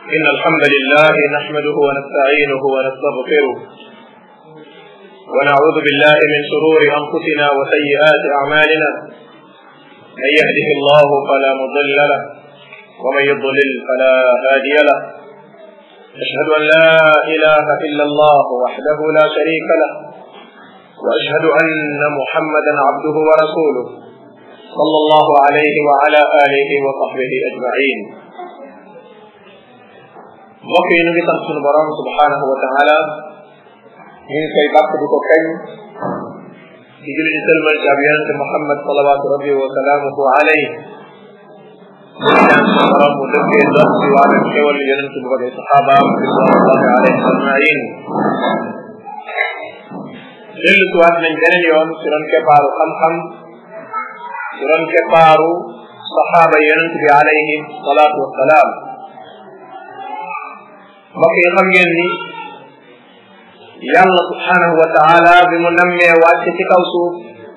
إن الحمد لله نحمده ونستعينه ونستغفره ونعوذ بالله من شرور أنفسنا وسيئات أعمالنا من يهده الله فلا مضل له ومن يضلل فلا هادي له أشهد أن لا إله إلا الله وحده لا شريك له وأشهد أن محمدا عبده ورسوله صلى الله عليه وعلى آله وصحبه أجمعين mbokk yi ñu ngi sant sunu borom subhanahu wa taala ñu ngi koy bàkk di ko kañ di julli di sëlmal ci ab yonente Muhammad salawatu rabbi wa salaamuhu alayhi ñu ngi ñaan sunu borom mu dëggee dox ci wàllu xewal yonente bu bëggee saxaabaam ridwanullahi alayhim ajmain dellu si waat nañ beneen yoon ci doon keppaaru xam-xam ci doon keppaaru saxaaba yonente bi alayhim salaatu wasalaam mbokk yi xam ngeen ni yàlla subhanahu wa taala bi mu nammee wàcce ci kaw suuf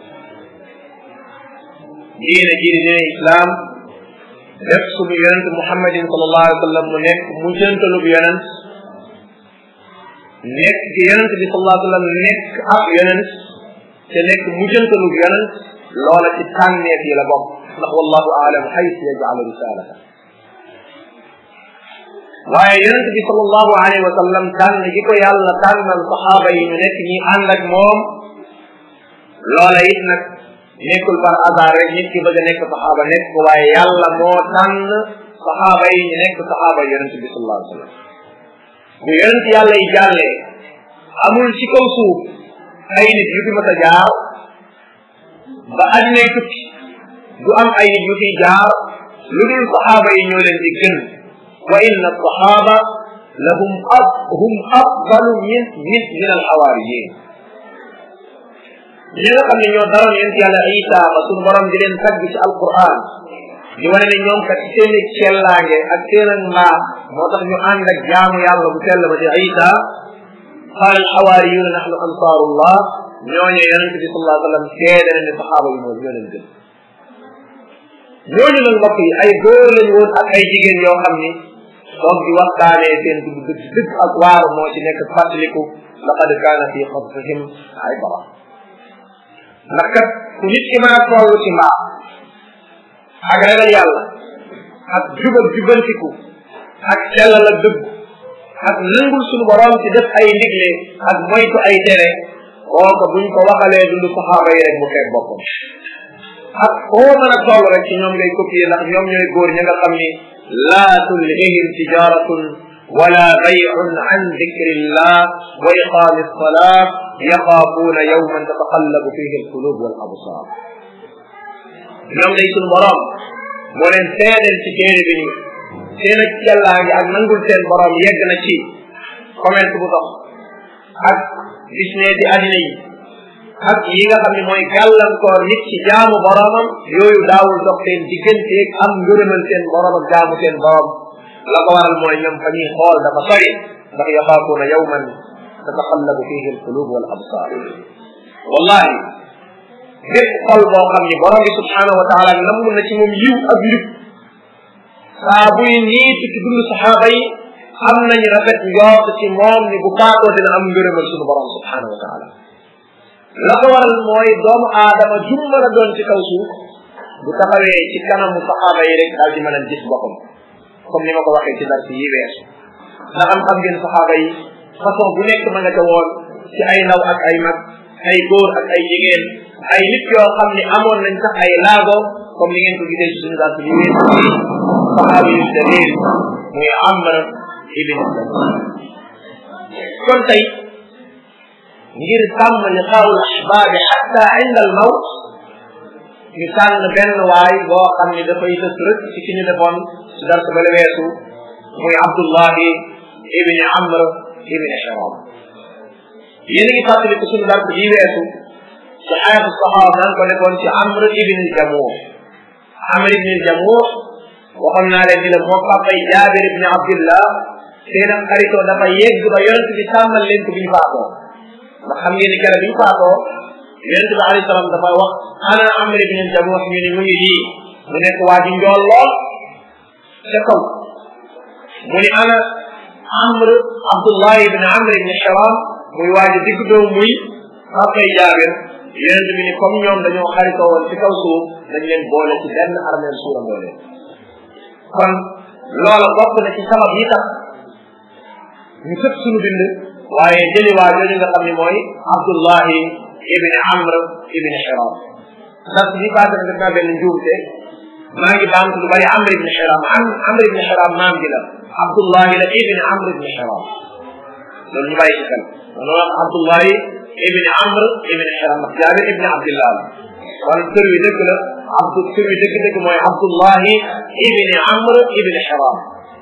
diine ji di diine islam def suñu yonent muhammadin sallallahu alayhi wa sallam mu nekk mujjantalub yonent nekk gi yonent bi sallallahu alayhi wa sallam nekk ab yonent te nekk mujjantalub yonent loola ci tànneef yi la bokk ndax wallahu aalam xaytu yajcalu risalata waaye yonent bi sallallahu alayhi wa sallam tànn gi ko yàlla tànnal saxaaba yi ñu nekk ñi ànd ak moom loola it nag nekkul par hasard rek nit ki bëgg a nekk saxaaba nekk ko waaye yàlla moo tànn saxaaba yi ñu nekk saxaaba yonent bi sallallahu alayhi wa sallam bu yonent yàlla yi jàllee amul ci kaw suuf ay nit yu fi mas a jaar ba addinay tukki du am ay nit yu fi jaar lu dul saxaaba yi ñoo leen di gën wa inna alsaxaaba lahum ab hum afdalu min min min alxawaariyin ñi nga xam ne ñoo daroon yent yàlla isa ba suñu borom di leen tagg ci alquran di wane ne ñoom kat seen i cellaange ak seen ak mbaax moo tax ñu ànd ak jaamu yàlla bu sell ba di isa qaal alxawaariyuna nahnu ansaarullah ñooñe yonente bi sallallahu alayhi wa sallam seede na ne saxaaba yi moom ñoo leen gën ñooñu nag mbokk yi ay góor lañ woon ak ay jigéen yoo xam ni donc di waxtaanee seen dugg dëgg dëgg ak waaru moo ci nekk fàttaliku laqad kaana fi qasasihim ibra ndax kat ku nit ki mën a toll ci mbaax ak ragal yàlla ak jubal jubantiku ak sellal ak dëgg ak nangul suñu borom ci def ay ndigle ak moytu ay tere kooku buñ ko waxalee dund saxaaba yi rek mu fekk boppam ak foo mën a toll rek ci ñoom ngay copier ndax ñoom ñooy góor ñi nga xam ni laa tulhihim tijaratun wala bay'un an dikrillah wa iqami alsalat yaxaafuuna yawman tataqallabu fihi alqulub wal absar ñoom day suñu borom moo leen seedeel ci téere bi ni seen ak yàllaa ngi ak nangul seen borom yegg na ci commerce bu dox ak business di addina yi ak yi nga xam ne mooy gàllankoor nit ci jaamu boromam yooyu daawul dox seen digganteeg am ngërëmal seen borom ak jaamu seen borom la ko waral mooy ñoom fa ñuy xool dafa sori ndax yaxaafuuna yawman tataqallabu fihi alqulub wal absar wallahi bépp xol boo xam ni borom bi subhanahu wa taala namm na ci moom yiw ak njub saa buy niitu ci dund saxaaba yi am nañu rafet njort ci moom ni bu faatoo dina am ngërëmal sunu borom subhanahu wa taala la ko waral mooy doomu aadama jum mën a doon ci kaw suuf bu taxawee ci kanamu saxaaba yi rek daal di mën a gis boppam comme ni ma ko waxee ci dar si yi weesu ndax am xam ngeen saxaaba yi façon bu nekk ma nga ca woon ci ay ndaw ak ay mag ay góor ak ay jigéen ay nit yoo xam ne amoon nañ sax ay laago comme ni ngeen ko gisee ci suñu dar si yi weesu saxaaba yu dalil muy Amr ibn kon tey ngir sàmm liqaa'ul ahbaabi xatta inda al mawt ñu tànn benn waay boo xam ne dafay tës rëkk ci ki ñu defoon ci dars ba la weesu muy Abdullahi ibni Amr ibni Hiram yéen a ngi fàttali ko suñu dars bii weesu ci xayatu saxaaba naan ko defoon ci Amr ibni Jamuh Amr ibni Jamuh waxoon naa leen ni la moo papay Jaabir ibni Abdillah seen ak xaritoo dafa yegg ba yonent bi tàmmal leen ko bi ñu faatoo ndax xam ngeen ni kere bi ñu faatoo yonente bi alayhi salaam dafa wax ana amr ibn jamuh ñu ni mu ngi lii mu nekk waa ji njool lool ca kaw mu ni ana amr abdullah ibn amr ibn haram muy waaji digg doom muy xaqay jaabir yonent bi ni comme ñoom dañoo xaritoo woon ci kaw suuf dañ leen boole ci benn armeel suura boole kon loola bokk na ci sabab yi tax ñu tëb suñu bind waaye jëli waa jooju nga xam ne mooy abdullahi ibn amr ibn hiram ndax bi passé na def naa benn njuumte maa ngi baamtu lu bari amr ibn hiram am amr ibn hiram maam gi la abdullahi la ibn amr ibn hiram loolu ñu bàyyi ci xel loolu abdullahi ibn amr ibn hiram ndax jaabir ibn abdillah la kon tur wi dëgg la abdu tur wi dëgg dëgg mooy abdullahi ibn amr ibn hiram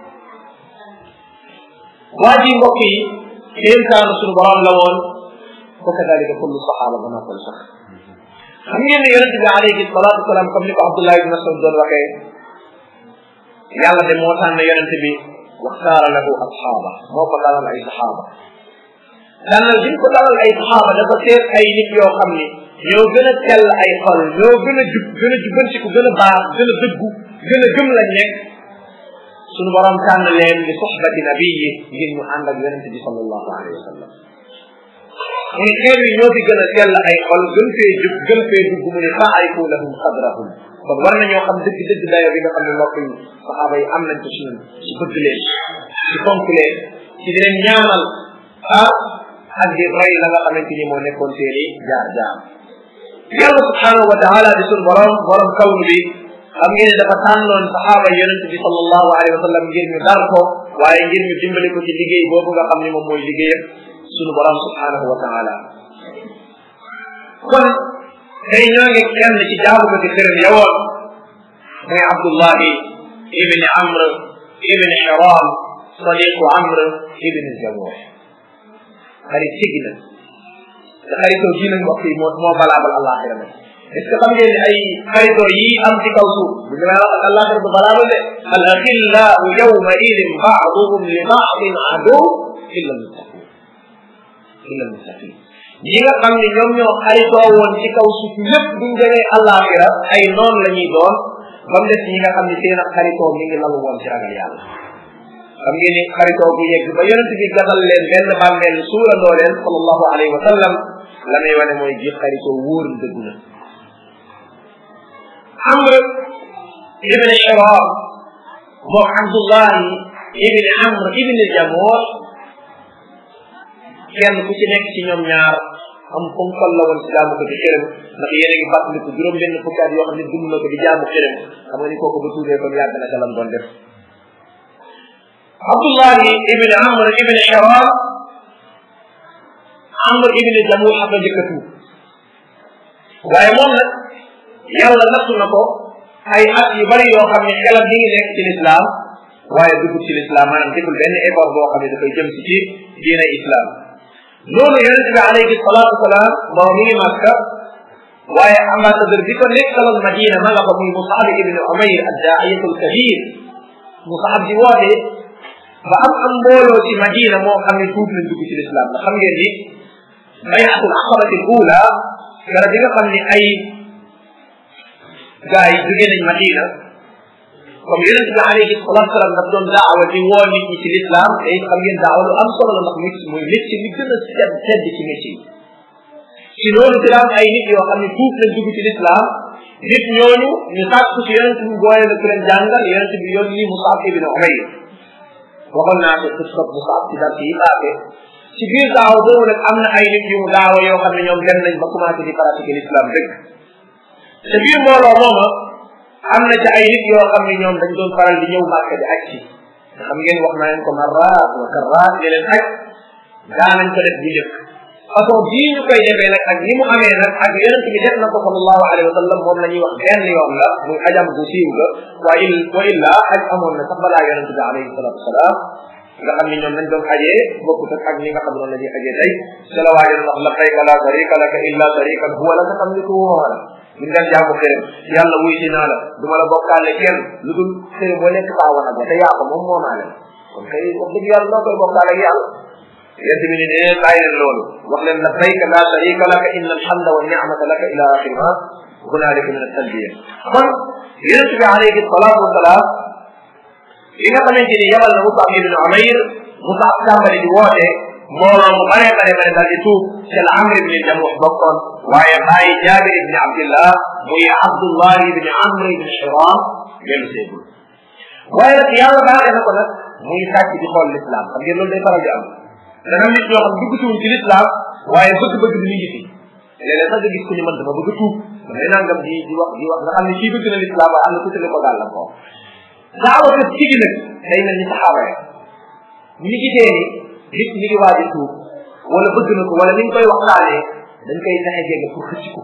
waa ji mbokk yi kéemtaanu suñu borom la woon wa kadalika kullu saxaaba ba noppal sax xam ngeen ne yonente bi alayhi salatu wasalaam comme ni ko Abdullah ibn Mas'ud doon waxee yàlla de moo tànn yonente bi waxtaara lahu asxaaba moo ko dalal ay saxaaba tànnal bi ko dalal ay saxaaba dafa seet ay nit yoo xam ni ñoo gën a tell ay xol ñoo gën a jub gën a jubantiku gën a baax gën a dëggu gën a gëm lañ nekk suñu borom tànn leen li soxbati nabiyi ngir ñu ànd ak yonente bi sallallahu alayhi wa sallam mu ne xeer yi ñoo fi gën a sell ay xol gën fee jub gën fee dugg mu ne faarifu lahum qadrahum kon war nañoo xam dëgg dëgg dayo bi nga xam ne mbokk yi saxaaba yi am nañ ko ci ñun ci bëgg leen ci fonk leen ci di leen ñaanal ah ak di roy la nga xamante ni moo nekkoon seeni jaar jaar yàlla subhanahu wa taala di suñu borom borom kawnu bi xam ngeen ne dafa tànnoon saxaaba yonente bi sallallahu alayhi wa sallam ngir ñu dar ko waaye ngir ñu dimbali ko ci liggéey boobu nga xam ne moom mooy liggéeyam sunu borom subhanahu wa taala kon tey ñoo ngi kenn ci jaamu ko ci xërëm yawoon muy abdullahi ibni amr ibni hiram sadiqu amr ibni jamuh xarit sigi na te xaritoo ji nag mbokk yi moo moo balaabal àllaaxira nag est ce que xam ngeen ne ay xaritoo yi am ci kaw suuf bu ñu wax ak àllaaxira du balaabal de al axillau yawma idin baaduhum li baadin adu illa almuttaqin illa almuttaqin ñi nga xam ne ñoom ñoo xaritoo woon ci kaw suuf lépp buñ demee àllaaxira ay noon la ñuy doon ba mu des ñi nga xam ne seen ak xaritoo mi ngi lalu woon ci ragal yàlla xam ngeen ni xaritoo bu yegg ba yonent bi gasal leen benn bàmmeel suurandoo leen sallallahu alayhi wa sallam la may wane mooy ji xaritoo wóor dëggu na amr ibn hiram moom abdullahi ibn amr ibn jamoor kenn ku ci nekk ci ñoom ñaar am comme fal la woon ci jaamu ko di xërëm ndax yéen a ngi fàttaliku juróom benn fukki at yoo xam ne dund na ko di jaamu xërëm xam nga ni kooku ba tuubee kon yàgg na ca lam doon def abdullahi ibn amr ibn hiram amr ibn jamuh xam nga njëkk a tuub waaye moom nag yàlla nattu na ko ay at yu bari yoo xam ne xelam mi ngi nekk ci lislaam waaye dugg ci lislaam maanaam deful benn effort boo xam ne dafay jëm si ci diine islam loolu yonente bi alayhi salatu wasalaam moom mi ngi màkka waaye ambassadeur bi ko nekkaloon madina ma nga fa muy musaab ibn umayr addaa'iyatul kabir musaab di woote ba am am mbooloo ci madina moo xam ne tuub nañ dugg ci lislaam ndax xam ngeen ni bayatul aqabati ula gara bi nga xam ne ay gars yi jóge nañ madina comme yonente bi alayhi salatu salaam daf doon daawa di woo nit ñi ci l'islam te it xam ngeen daawa lu am solo la ndax nit mooy métier bi gën a sedd sedd ci métier yi ci loolu ci am ay nit yoo xam ne tuub nañ dugg ci l'islam nit ñooñu ñu sàkku ci yonente bi boole la ku leen jàngal yonente bi yoon ni Musab ibn Umayr waxoon naa ko qissa Musab ci dar yi paase ci biir daawa boobu nag am na ay nit yu mu daawa yoo xam ne ñoom dem nañ ba commencé di pratiquer l'islam dëgg te biir mbooloo mooma am na ci ay nit yoo xam ne ñoom dañ doon faral di ñëw màkk di aj ci nga xam ngeen wax naa leen ko marraat wa karraat di leen aj daanañ ko def bu njëkk façon bii ñu koy defee nag ak ni mu amee nag ak yonent bi def na ko sallallahu alayhi wa sallam moom la ñuy wax benn yoon la muy ajam bu siiw la wa il wa illa aj amoon na sax balaa yonent bi alayhi salatu wasalaam nga xam ni ñoom nañ doon ajee bokkut ak ak ni nga xam noonu la ñuy ajee tey ci la waajoon wax labbayka la sharika laka illa sharikan huwa laka tamlikuhu wa la ñu nga jaamu xërëm yàlla wuy si naa la du ma la bokkaale kenn lu dul xërëm boo nekk faa wana ba te yaa ko moom moo naa leen kon kay wax dëgg yàlla noo koy bokkaale ak yàlla yent bi ni ne bàyyi leen loolu wax leen labbayka la sharika laka inna alhamda wa ni'mata laka ila axiri ma hunaalika min at-talbiya kon yonent bi alayhi salaatu wasalaam bi nga xamante ni yabal na Musab ibn Umayr Musab tàmbali di woote mbooloo mu bare bare bare daal di tuub ci la Amr ibn Jamuh bokkoon waaye bàyyi Jaabir ibn Abdillah muy Abdullah ibn Amr ibn Hiram dellu seegul waaye nag yàlla baaxee na ko nag muy sàcc di xool l'islam xam ngeen loolu day faral di am dana nit ñoo xam dugg siwuñ ci l'islam waaye bëgg-bëgg bi mi ngi fi léeg-léeg sax nga gis ku ñu mën dama bëgg a tuub damay nangam di di wax di wax nga xam ne kii bëgg na l'islam waaye am na tuuti ko gàllan ko daawa kat ci gi nag day mel ni saxaaba ya ñi gisee ni nit mi ngi waaj a tuub wala bëgg na ko wala ni ñu koy waxtaanee dañ koy fexe jege pour xëcc ko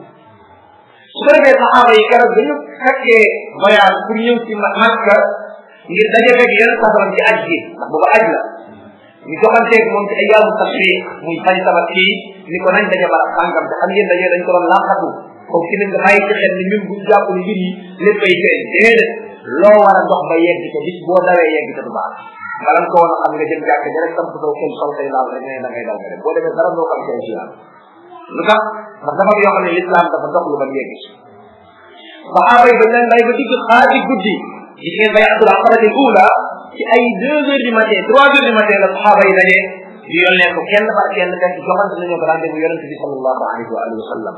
su ko defee saxaaba yi keroog dañu fekkee voyage pour ñëw ci Makka ngir daje fekk yenn safaram ci aj gi ndax booba aj la ñu joxanteeg moom ci ay yaamu tashriq muy fay sabat kii ni ko nañ daje barab sàngam te xam ngeen daje dañ ko doon làqatu comme ci ne nga bàyyi ci xel ni ñun buñ jàpp ni mbir yi lépp ay feeñ déedéet loo war a dox ba yegg ko bis boo dawee yegg ko du baax balan ko woon a xam nga jëm jàkk ja rek samp saw xel sol say laal rek ne da ngay daw nga dem boo demee dara doo xam seen ci yàlla lu tax ndax dafa yoo xam ne l'islam dafa dox lu ba yegg ci saxaaba yi dañ leen bay ba digg xaati guddi gis ngeen bay abdul aqabati ula ci ay deux heures du matin trois heures du matin la saxaaba yi daje di yónnee ko kenn par kenn fekk joxante nañoo ko rendez-vous yonente bi sallallahu alayhi wa alihi wa sallam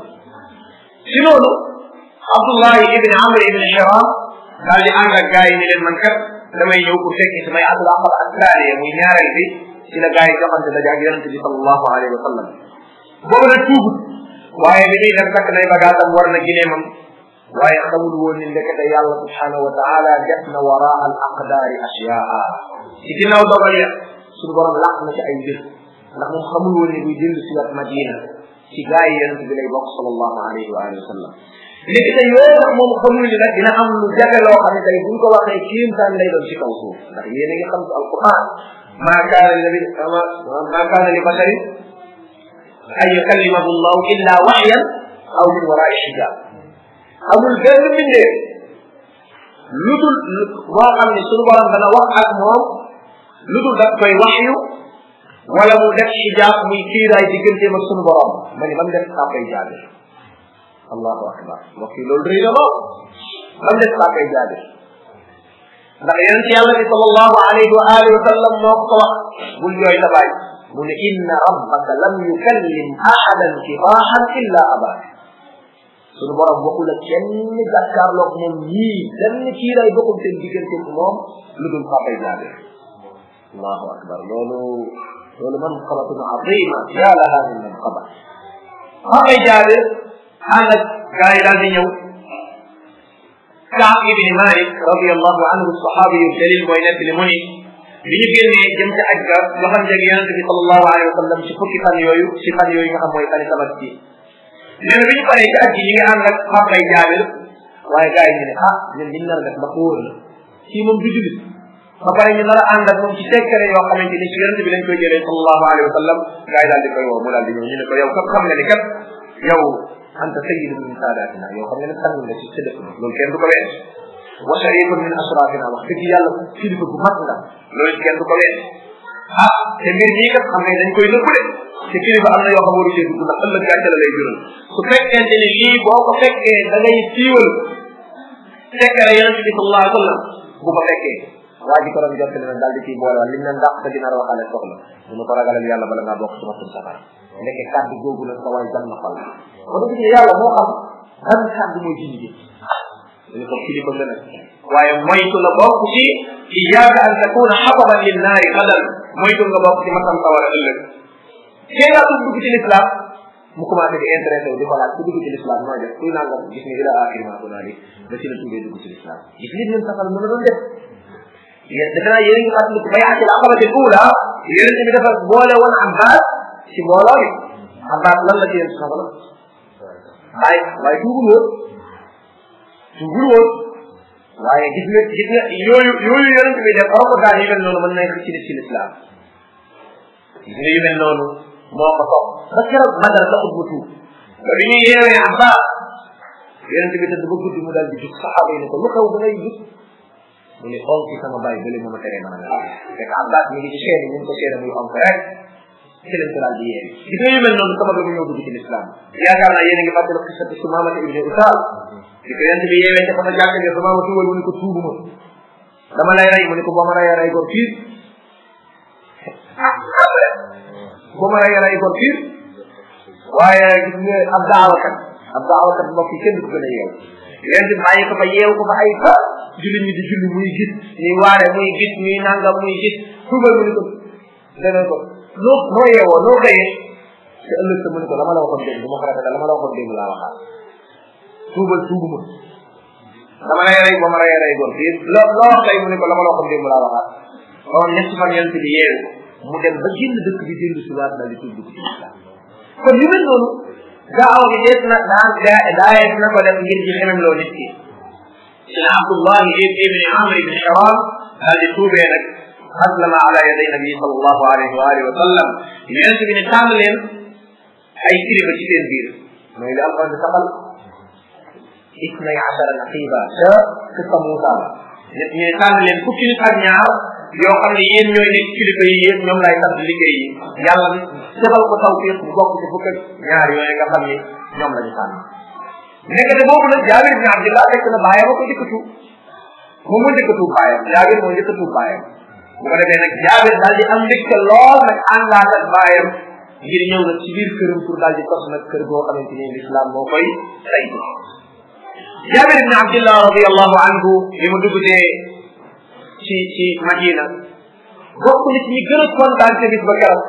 ci loolu abdullahi ibn amr ibn hiram daal di ànd ak gars yi ni leen man kat damay ñëw pour fekki samay abdul aqaba ak taaliya muy ñaareel bi ci la gars yi joxante daje ak yonente bi sallallahu alayhi wa sallam boobu nag tuubut waaye bi muy dem takk nay bagaasam war na gineemam waaye xamul woon ni ndekete yàlla subhanahu wa taala def na waraa al aqdaari ashyaa ci ginnaaw dogal ya suñu borom làq na ci ay mbir ndax moom xamul woon ni buy dellu si wat madina ci gaa yi yonente bi lay bokk sallallahu alayhi wa alihi wa sallam léegi tey yooyu nag moom xamul ni nag dina am lu jafe loo xam ne tey buñ ko waxee kéemtaan lay doon ci kaw suuf ndax yéen a ngi xam ci alquran maa kaana li nabi maa kaana li basharin an yukallimahu llahu illa waxyan aw min warai xijab amul benn mbindee lu dul moo xam ne suñu borom dana wax ak moom lu dul daf koy waxyu wala mu def xijaab muy kiiraay digganteem ak suñu borom ma ni man def saa koy jaabir allahu akbar mbokk yi loolu rëy na lool man def saa koy jaabir ndax yonent yàlla bi sallallahu alayhi wa alihi wa sallam moo ko wax bul jooy sa baay mu ne inna rabbaka lam yukallim ahadan kifaahan illa abaak suñu borom waxul ak kenn jàkkaarloog moom ñii benn kiiraay bokkul seen diggante moom lu dul papay jaabir allahu akbar loolu loolu man xabatun azima ya laha min man xabat papay jaabir ànd ak gaa yi daal di ñëw Kaab ibni Malik radiallahu anhu saxaabi yu dalil mooy nekk li mu ni bi ñu génnee jëm ci aj ga joxante ak yonente bi sallallahu alayhi wa sallam ci fukki fan yooyu ci fan yooyu nga xam mooy fani tabaski nee na bi ñu paree ci aj gi ñi ngi ànd ak papay jaabir waaye gars yi ñu ne ah ñun liñ nar a def ndax wóor la kii moom du julit ba pare ñu nar a ànd ak moom ci sekkare yoo xamante ni ci yonente bi lañ koy jëlee sallallahu alayhi wa sallam gars yi daal di koy woo mu daal di ñëw ñu ne ko yow kat xam nga ni kat yow anta sayyidu min saadatina yow xam nga ne sang nga ci sa dëkk loolu kenn du ko ween wa sharifun min asrafina wax dëgg yàlla kilifa bu mag nga loolu kenn du ko ween ah te mbir mii kat xam nga dañ koy nëbbu de te kilifa am na yoo xam waru cee dugg ndax ëllëg gàcce la lay jural su fekkente ni lii boo ko fekkee da ngay siiwal fekkere yonente bi sallallahu alayhi wa sallam bu ko fekkee waa ji ko doon jottali na daal di ciy boole wala liñ leen dàq sa dina waxaale soxla mu ne ko ragalal yàlla bala ngaa bokk ci masum safara ndeke kàddu googu la sa waay jàmm xol kon dëgg ne yàlla moo xam ban kàddu mooy jindi ji dañu ko kilifa la nag waaye moytu la bokk ci iyaaka an takuna xababan lin naari xadal moytu nga bokk ci masam sawara ëllëg kee ngaa dugg ci l'islam mu commencé di intéressé wu di ko laaj ku dugg ci l'islam nooy def kuy nangam gis ni ila axiri ma ko naali ba ci la tuubee dugg ci l'islam gis nit ñun safal mën a doon def yéen defe naa yéen ngi fàttali ko bayati al aqabati ula yéen bi dafa boole woon abbas ci mbooloo bi abbas lan la ci yéen safal waaye waaye tuubul woon tuubul woon waaye gis nga gis nga yooyu yooyu yonent bi def ko daan yu mel noonu mën na ci nit ci l'islam gis nga yu mel noonu moo ko topp ba keroog badar la ut mu tuub ba bi ñuy yeewee abbas yonent bi tëdd ba guddi mu daal di jug saxaaba yi ne ko lu xew ba ngay jug mu ne onk ci sama bàyyi bële moo ma teree mën a nelaw fekk abbas mi ngi ci chaine ñu ngi ko chaine muy onk rek ci lañ ko daal di yeewi gis nga yu mel noonu sabab la mu ñëw dugg ci l'islam yaakaar naa yéen a ngi fàttali xisatu sumamata ibne usal di ko yonent bi yeewee ca fa jàkk ne sumama tuwal mu ne ko tuubuma dama lay rey mu ne ko boo ma reyee rey gor fiir ah boo ma reyee rey gor fiir waaye gis nga ab daawakat ab daawakat mbokk yi kenn du ko gën a yeew leen di bàyyi ko fa yeew ko fa ay fa julli ñi di julli muy gis ñuy waare muy gis ñuy nangam muy gis tuubal mu ni ko dana ko noo noo yeewoo noo xëyee te ëllëg sa mu ni ko lama la waxoon démb bu ma ko rafetee lama la waxoon démb laa waxaat tuubal tuubu ma dama lay rey ba ma rey rey góor fii loo loo wax tey mu ni ko lama la waxoon démb laa waxaat kon ñetti fan yonent bi yeewu mu dem ba génn dëkk bi dellu si waat daal di tuub dugg ci islam kon yu mel noonu daawa bi dees na daan daayees na ko def ngir ci xemem loo nit ki ci la Abdullah ibn Amr ibn Haram daal di tuubee nag aslama ala yaday nabi sallallahu alayhi wa alihi wa sallam yonent bi ne tànn leen ay kilifa ci seen biir mooy li alquran di saxal isnay ashara naqiba ca kissa Muusa la ñu ne tànn leen fukki nit ak ñaar yoo xam ne yéen ñooy nekk kilifa yi yéen ñoom lay sant liggéey yi yàlla defal ko tawfiq bu bokk ci fukk ak ñaar yooyu nga xam ni ñoom la ñu tànn nekkate boobu nag jaabir bin abdillah fekk na baayam ko njëkk a tuub moom moo njëkk a tuub baayam jaabir moo njëkk a tuub baayam bu ko defee nag jaabir daal di am mbégte lool nag àndaat ak baayam ngir ñëw nag ci biir këram pour daal di tos nag kër goo xamante ni l'islam moo koy say jaabir bin abdillah radiallahu anhu li mu dugutee ci ci madina bokk na ci ñi gën a kontaan ca bis ba keroog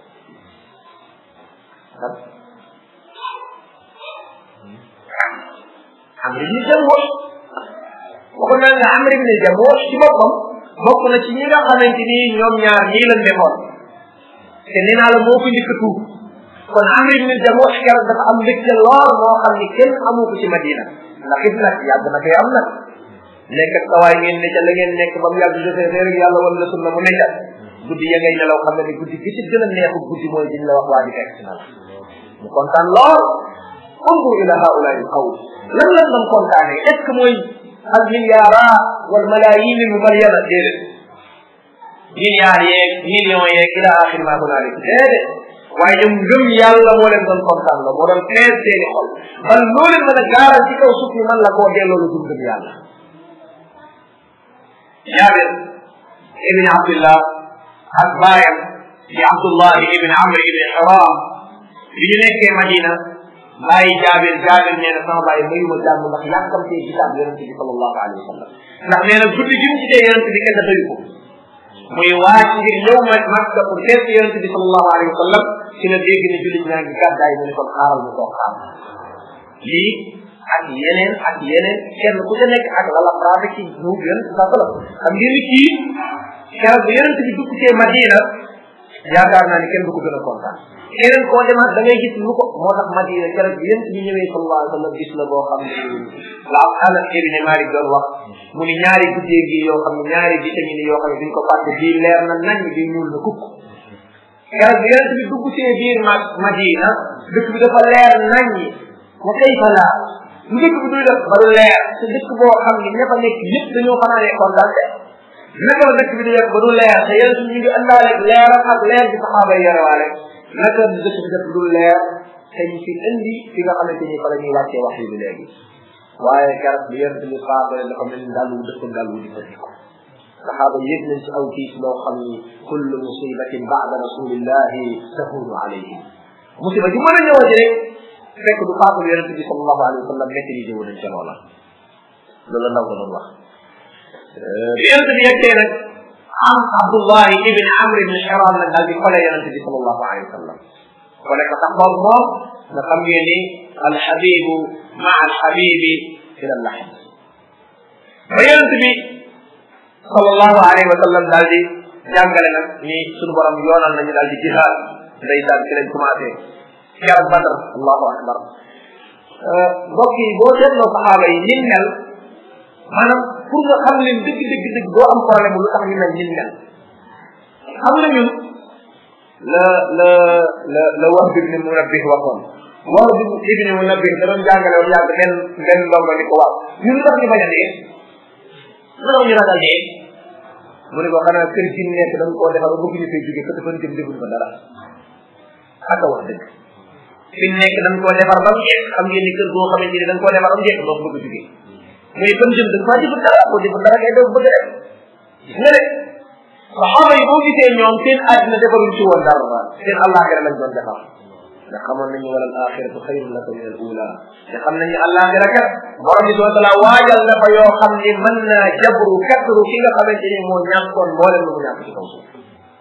amr ibn jamuux waxoon naa nga amr ibn jamuux ci boppam bokk na ci ñi nga xamante ni ñoom ñaar ñii lañ defoon te nee naa la moo ko njëkk a tuub kon amr ibn jamuux keroog dafa am mbégte lool moo xam ni kenn amu ko ci madina ndax it nag yàgg na fee am nag nekk ak sawaay ngeen ne ca la ngeen nekk ba mu yàgg jotee rek yàlla wala la sunna mu ne ca guddi ya ngay nelaw xam ne ni guddi gi ci gën a neexu guddi mooy diñ la wax waa ji fekk si na la mu kontaan lool انظر الى هؤلاء القوم lan lan doon kontaane est ce que mooy al milliards wal malayin al mubayyana déedéet milliards yeeg millions yeeg ila axir ma hunalik déedéet waaye ñoom ngëm yàlla moo leen doon kontaan la moo doon fees seeni xol ban loo leen mën a gaaral ci kaw suuf ni man la koo delloo lu dul ngëm yàlla jaabir ibn abdillah ak baayam di abdullah ibn amr ibn haram bi ñu nekkee madina bàyyi jaabir jaabir nee na sama bàyyi mayuma jàmm ndax yàkkamtee gisaat yonente bi sallallahu alayhi wa sallam ndax nee na guddi gi mu gisee yonente bi kenn doyu ko muy waaj ngir ñëw ma makka pour seet yonente bi sallallahu alayhi wa sallam ci la dégg ne jullit ñaa ngi gàddaay mu ne kon xaaral mu toog xaar lii ak yeneen ak yeneen kenn ku ca nekk ak lala pratique ci nuub yonente sa sallam xam ngeen ni kii keroog bu yonente bi dugg cee madina yaakaar naa ni kenn du ko gën a kontaan keneen koo demaat da ngay gis lu ko moo tax madina keroog bi yéen bi ñëwee sallallahu alayhi wa sallam gis la boo xam ne la anas ibn malik doon wax mu ni ñaari guddee gi yoo xam ne ñaari vitamine yoo xam ne duñ ko fàtte bii leer na nañ bi ñuul na kukk keroog bi yéen bi dugg see biir ma madina dëkk bi dafa leer nañ wa kayfa la lu dëkk bi duy def ba du leer te dëkk boo xam ne ña fa nekk yëpp dañoo fanaanee kontaan naka la dëkk bi di def ba du leer te yéen ñu ngi àndaale leeram ak leer bi saxaaba yi yorewaale naka dëkk bi def du leer te ñu fi indi fi nga xamante ni fa la ñuy wàccee wax yi bi léegi waaye keroog bi yonent bi faatale dafa mel ni daal wu dëkk daal wu di ko diko saxaaba yëg nañ ci aw tiis loo xam ni kullu musibatin ba'da rasulillahi tahunu alayhim musiba ji mën a ñëwati rek fekk du faatul yonent bi sallallahu alayhi wa sallam maîtrisé wu nañ ca loola loolu ndaw nga doon wax yonent bi yeggee nag am Abdullahi ibn Amr ibn Hiram nag daal di xole yonent bi sallallahu alayhi wa sallam xole ko sax boobu moom nga xam ngeen ni alxabibu maa alxabibi ila lahd ba yonent bi sallallahu alayhi wa sallam daal di jàngale nag ni suñu borom yoonal nañu daal di jihaad ndeysaan ci lañ commencé jar Badr allahu akbar mbokk yi boo seetloo saxaaba yi nin mel maanaam pour nga xam leen dëgg dëgg dëgg doo am problème lu tax ñu mel nin mel xam nga ñun la la la la wax bi ni munabbih waxoon wax bi ibni munabbih da doon jàngale woon yàgg benn benn ndongo ni ko wax ñun tax ñu bañ a dee lu ñu ragal dee mu ne ko xanaa kër gi nekk dañ koo defar ba bëgg ñu fay jóge kër fan jëm defuñ ko dara ak a wax dëgg fi nekk dañ koo defar ba mu jeex xam ngeen ni kër goo xamante ni dañ koo defar ba mu jeex doo bëgg jóge mais fan jëm dañ faa jëfut dara boo jëfut dara ngay def bëgg rek gis nga de saxaaba yi boo gisee ñoom seen àddina defaruñ ci woon dara seen àllaaxira lañ doon defar nga xamoon nañu wala al axiratu xayrun laka min al ula te xam nañu àllaaxira kat borom bi subhanahu wa taala waajal na fa yoo xam ni mën naa jabru katru ki nga xamante ni moo ñàkkoon mboolem lu mu ñàkk ci kaw suuf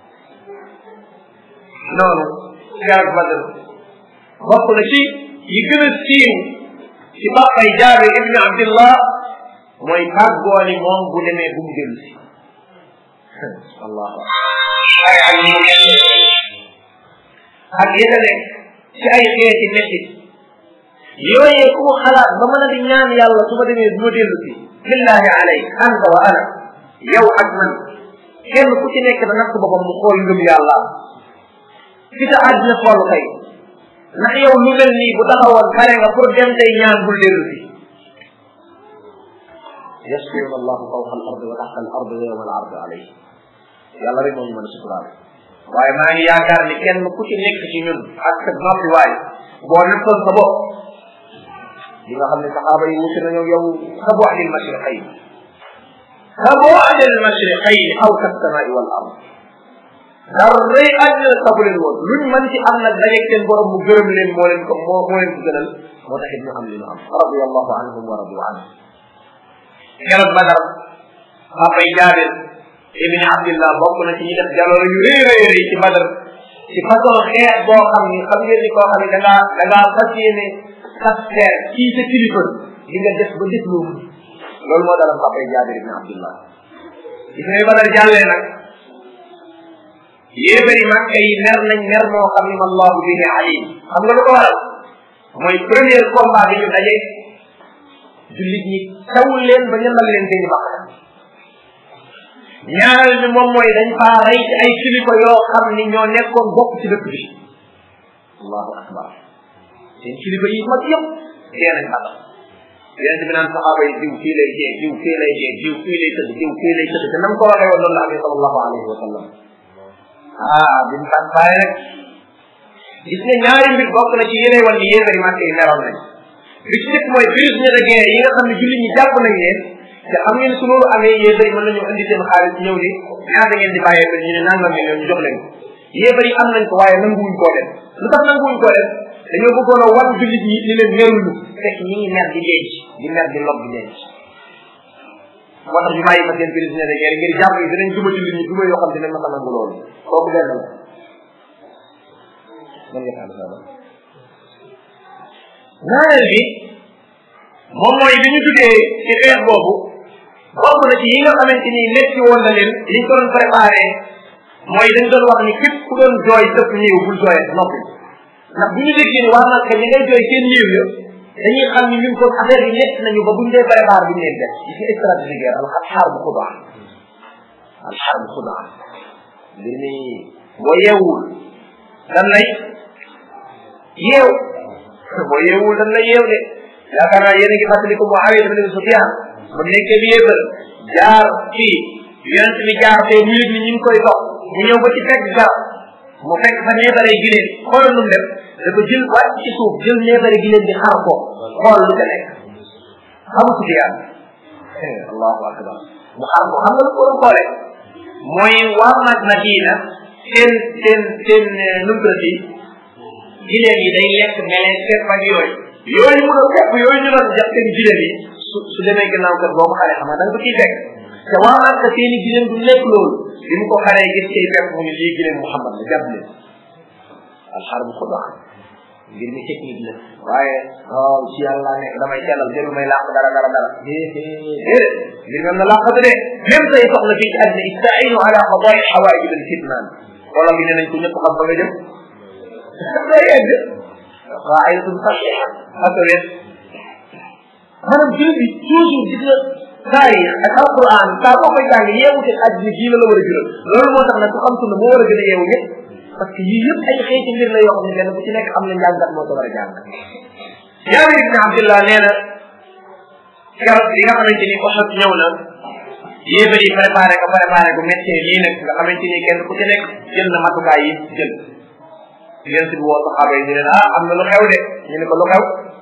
noonu garab badr bokk na ci yi gën a siiw ci bàppay jaabir ibni abdillah mooy tàggoo ni moom bu demee bu mu dellu si allahu ay ay ak yeneen nekk ci ay xeeti métti yooyee ku xalaat ba mën a di ñaan yàlla su ma demee du ma dellu si billahi alay anta wa ana yow ak man kenn ku ci nekk da natt boppam mu xool ngëm yàlla fi sa àddina xool kay ndax yow lu mel nii bu taxawoon pare nga pour dem tey ñaan bul dellu si yasbiru allahu fawqa al ardi wa taxta al ardi yawma al ardi alayhi yàlla rek moo ñu mën a suturaal waaye maa ngi yaakaar ni kenn ku ci nekk ci ñun ak sa noppi waay boo nekkoon sa bopp li nga xam ne saxaaba yi wuti nañoo yow ka bu'di al mashriqayn ka bu'di al mashriqayn aw ka samaa'i wal ard dara rëy àddina sabu leen woon luñ mën ci am nag dajeeg seen borom mu gërëm leen moo leen ko moo moo leen ko gënal moo taxit ñu am li ñu am radiyallahu anhum wa radu anhum keroog Badar papay Jaabir ibn Abdillah bokk na ci ñi def jaloore yu rëy rëy rëy ci Badar ci façon xeex boo xam ni xam ngeen ni koo xam ni da ngaa da ngaa fas yéene saster kii sa kilifa di nga def ba def loolu loolu moo dalam papay Jaabir ibn Abdillah gis nga Badar jàllee nag yéebari Makka yi mer nañ mer moo xam ni allahu bihi alim xam nga lu ko waral mooy premier combat bi ñu daje jullit ñi tawul leen ba ñamal leen seeni bakkan ñaareel bi moom mooy dañ faa rey ci ay kilifa yoo xam ni ñoo nekkoon bokk ci dëkk bi allahu akbar seen kilifa yi mag yëpp dee nañ xatal yonent bi naan saxaaba yi diw fii lay jee diw fii lay jee diw fii lay tëdd diw fii lay tëdd te nam ko waxee woon noonu la amee sallallahu alayhi wa sallam ah bi mu tàn bàyyi rek gis nga ñaari mbir bokk na ci yéene woon ni yéefari màkk yi meroon nañ bi ci njëkk mooy prisonnier de guerre yi nga xam ne jullit ñi jàpp nañ leen te xam ngeen su loolu amee yéefari mën nañu indi seen xaalis ñëw ni ñaata ngeen di bàyyee ko ñu ne nangam million ñu jox leen ko yéefari am nañ ko waaye nanguwuñ koo def lu tax nanguwuñ koo def dañoo bëggoon a wan jullit ñi ni leen meruñu fekk ñi ngi mer di denc di mer di lob di denc moo tax ñu bàyyi fa seen prisonnier de guerre ngir jàpp yi dinañ duma jullit ñi duma yoo xam dinañ ma ko nangu loolu kooku benn la man nga xam sa ñaareel bi moom mooy bi ñu duggee ci xeex boobu bokk na ci yi nga xamante ni metti woon na leen liñ ko doon préparé mooy dañ doon wax ni képp ku doon jooy sëpp néew bul jooyee noppi ndax bu ñu déggee ni waa Makka ñi ngay jooy seen néew ya dañuy xam ni ñun kon affaire yi nekk nañu ba buñ dee préparé buñ leen def ci stratégie guerre al xaar bu xudaa al xaar bu xudaa mbir mi boo yeewul dan lay yeew boo yeewul dan lay yeew de yaakaar naa yéen a ngi fàttali ko Muawiya ibn Sufyan ba nekkee bi yéebal jaar fii yonent bi jaar fee mu yëg ni ñu ngi koy dox mu ñëw ba ci fekk garab mu fekk fa neebare gileen xoolal nu mu def dafa jël wàcc ci suuf jël neebare gileen di xar ko xool lu ca nekk xam Sufyan allahu akbar mu xar ko xam nga lu ko doon xoolee mooy waa mag Madina seen seen seen numtrati gileen yi day lekk melee sepp ak yooyu yooyu mu doon fepp yooyu ñu doon jàpp seen gileen yi su su demee gannaaw kër boo ko xaree xam nga da nga ko ciy fekk te waa Makka seen i gileen du lekk loolu bi mu ko xaree gis cay fekk mu ne lii gileen Muhammad la jàpp leen alxar bu xudaa ngir mi technique la waaye waaw ci yàlla nekk damay sellal jël may làq dara dara dara déedéet ngir même na làqatu de même say soxla fii ci àddina istainu ala qadaai xawaij bil kitman wala bi ne nañ ko ñëpp xam ba nga jëm day egg qaidatun saxiha ak wet maanaam jël bi toujours gis nga taarix ak alquran saa boo koy jàng yeewu te àddina jii la la war a jural loolu moo tax nag ku xam sunna moo war a gën a yeewu ñëpp parce que yii yëpp ay xeeti mbir la yoo xam ne benn bu ci nekk am na njàngat moo ko war a jàng jaabir ibne abdillah nee na keroog li nga xamante ni Uhud ñëw na yéefar yi préparé ko préparé bu méttee lii nag nga xamante ni kenn ku ci nekk jël na matukaay yi jël yéen si bi woo saxaaba yi ñu leen ah am na lu xew de ñu ne ko lu xew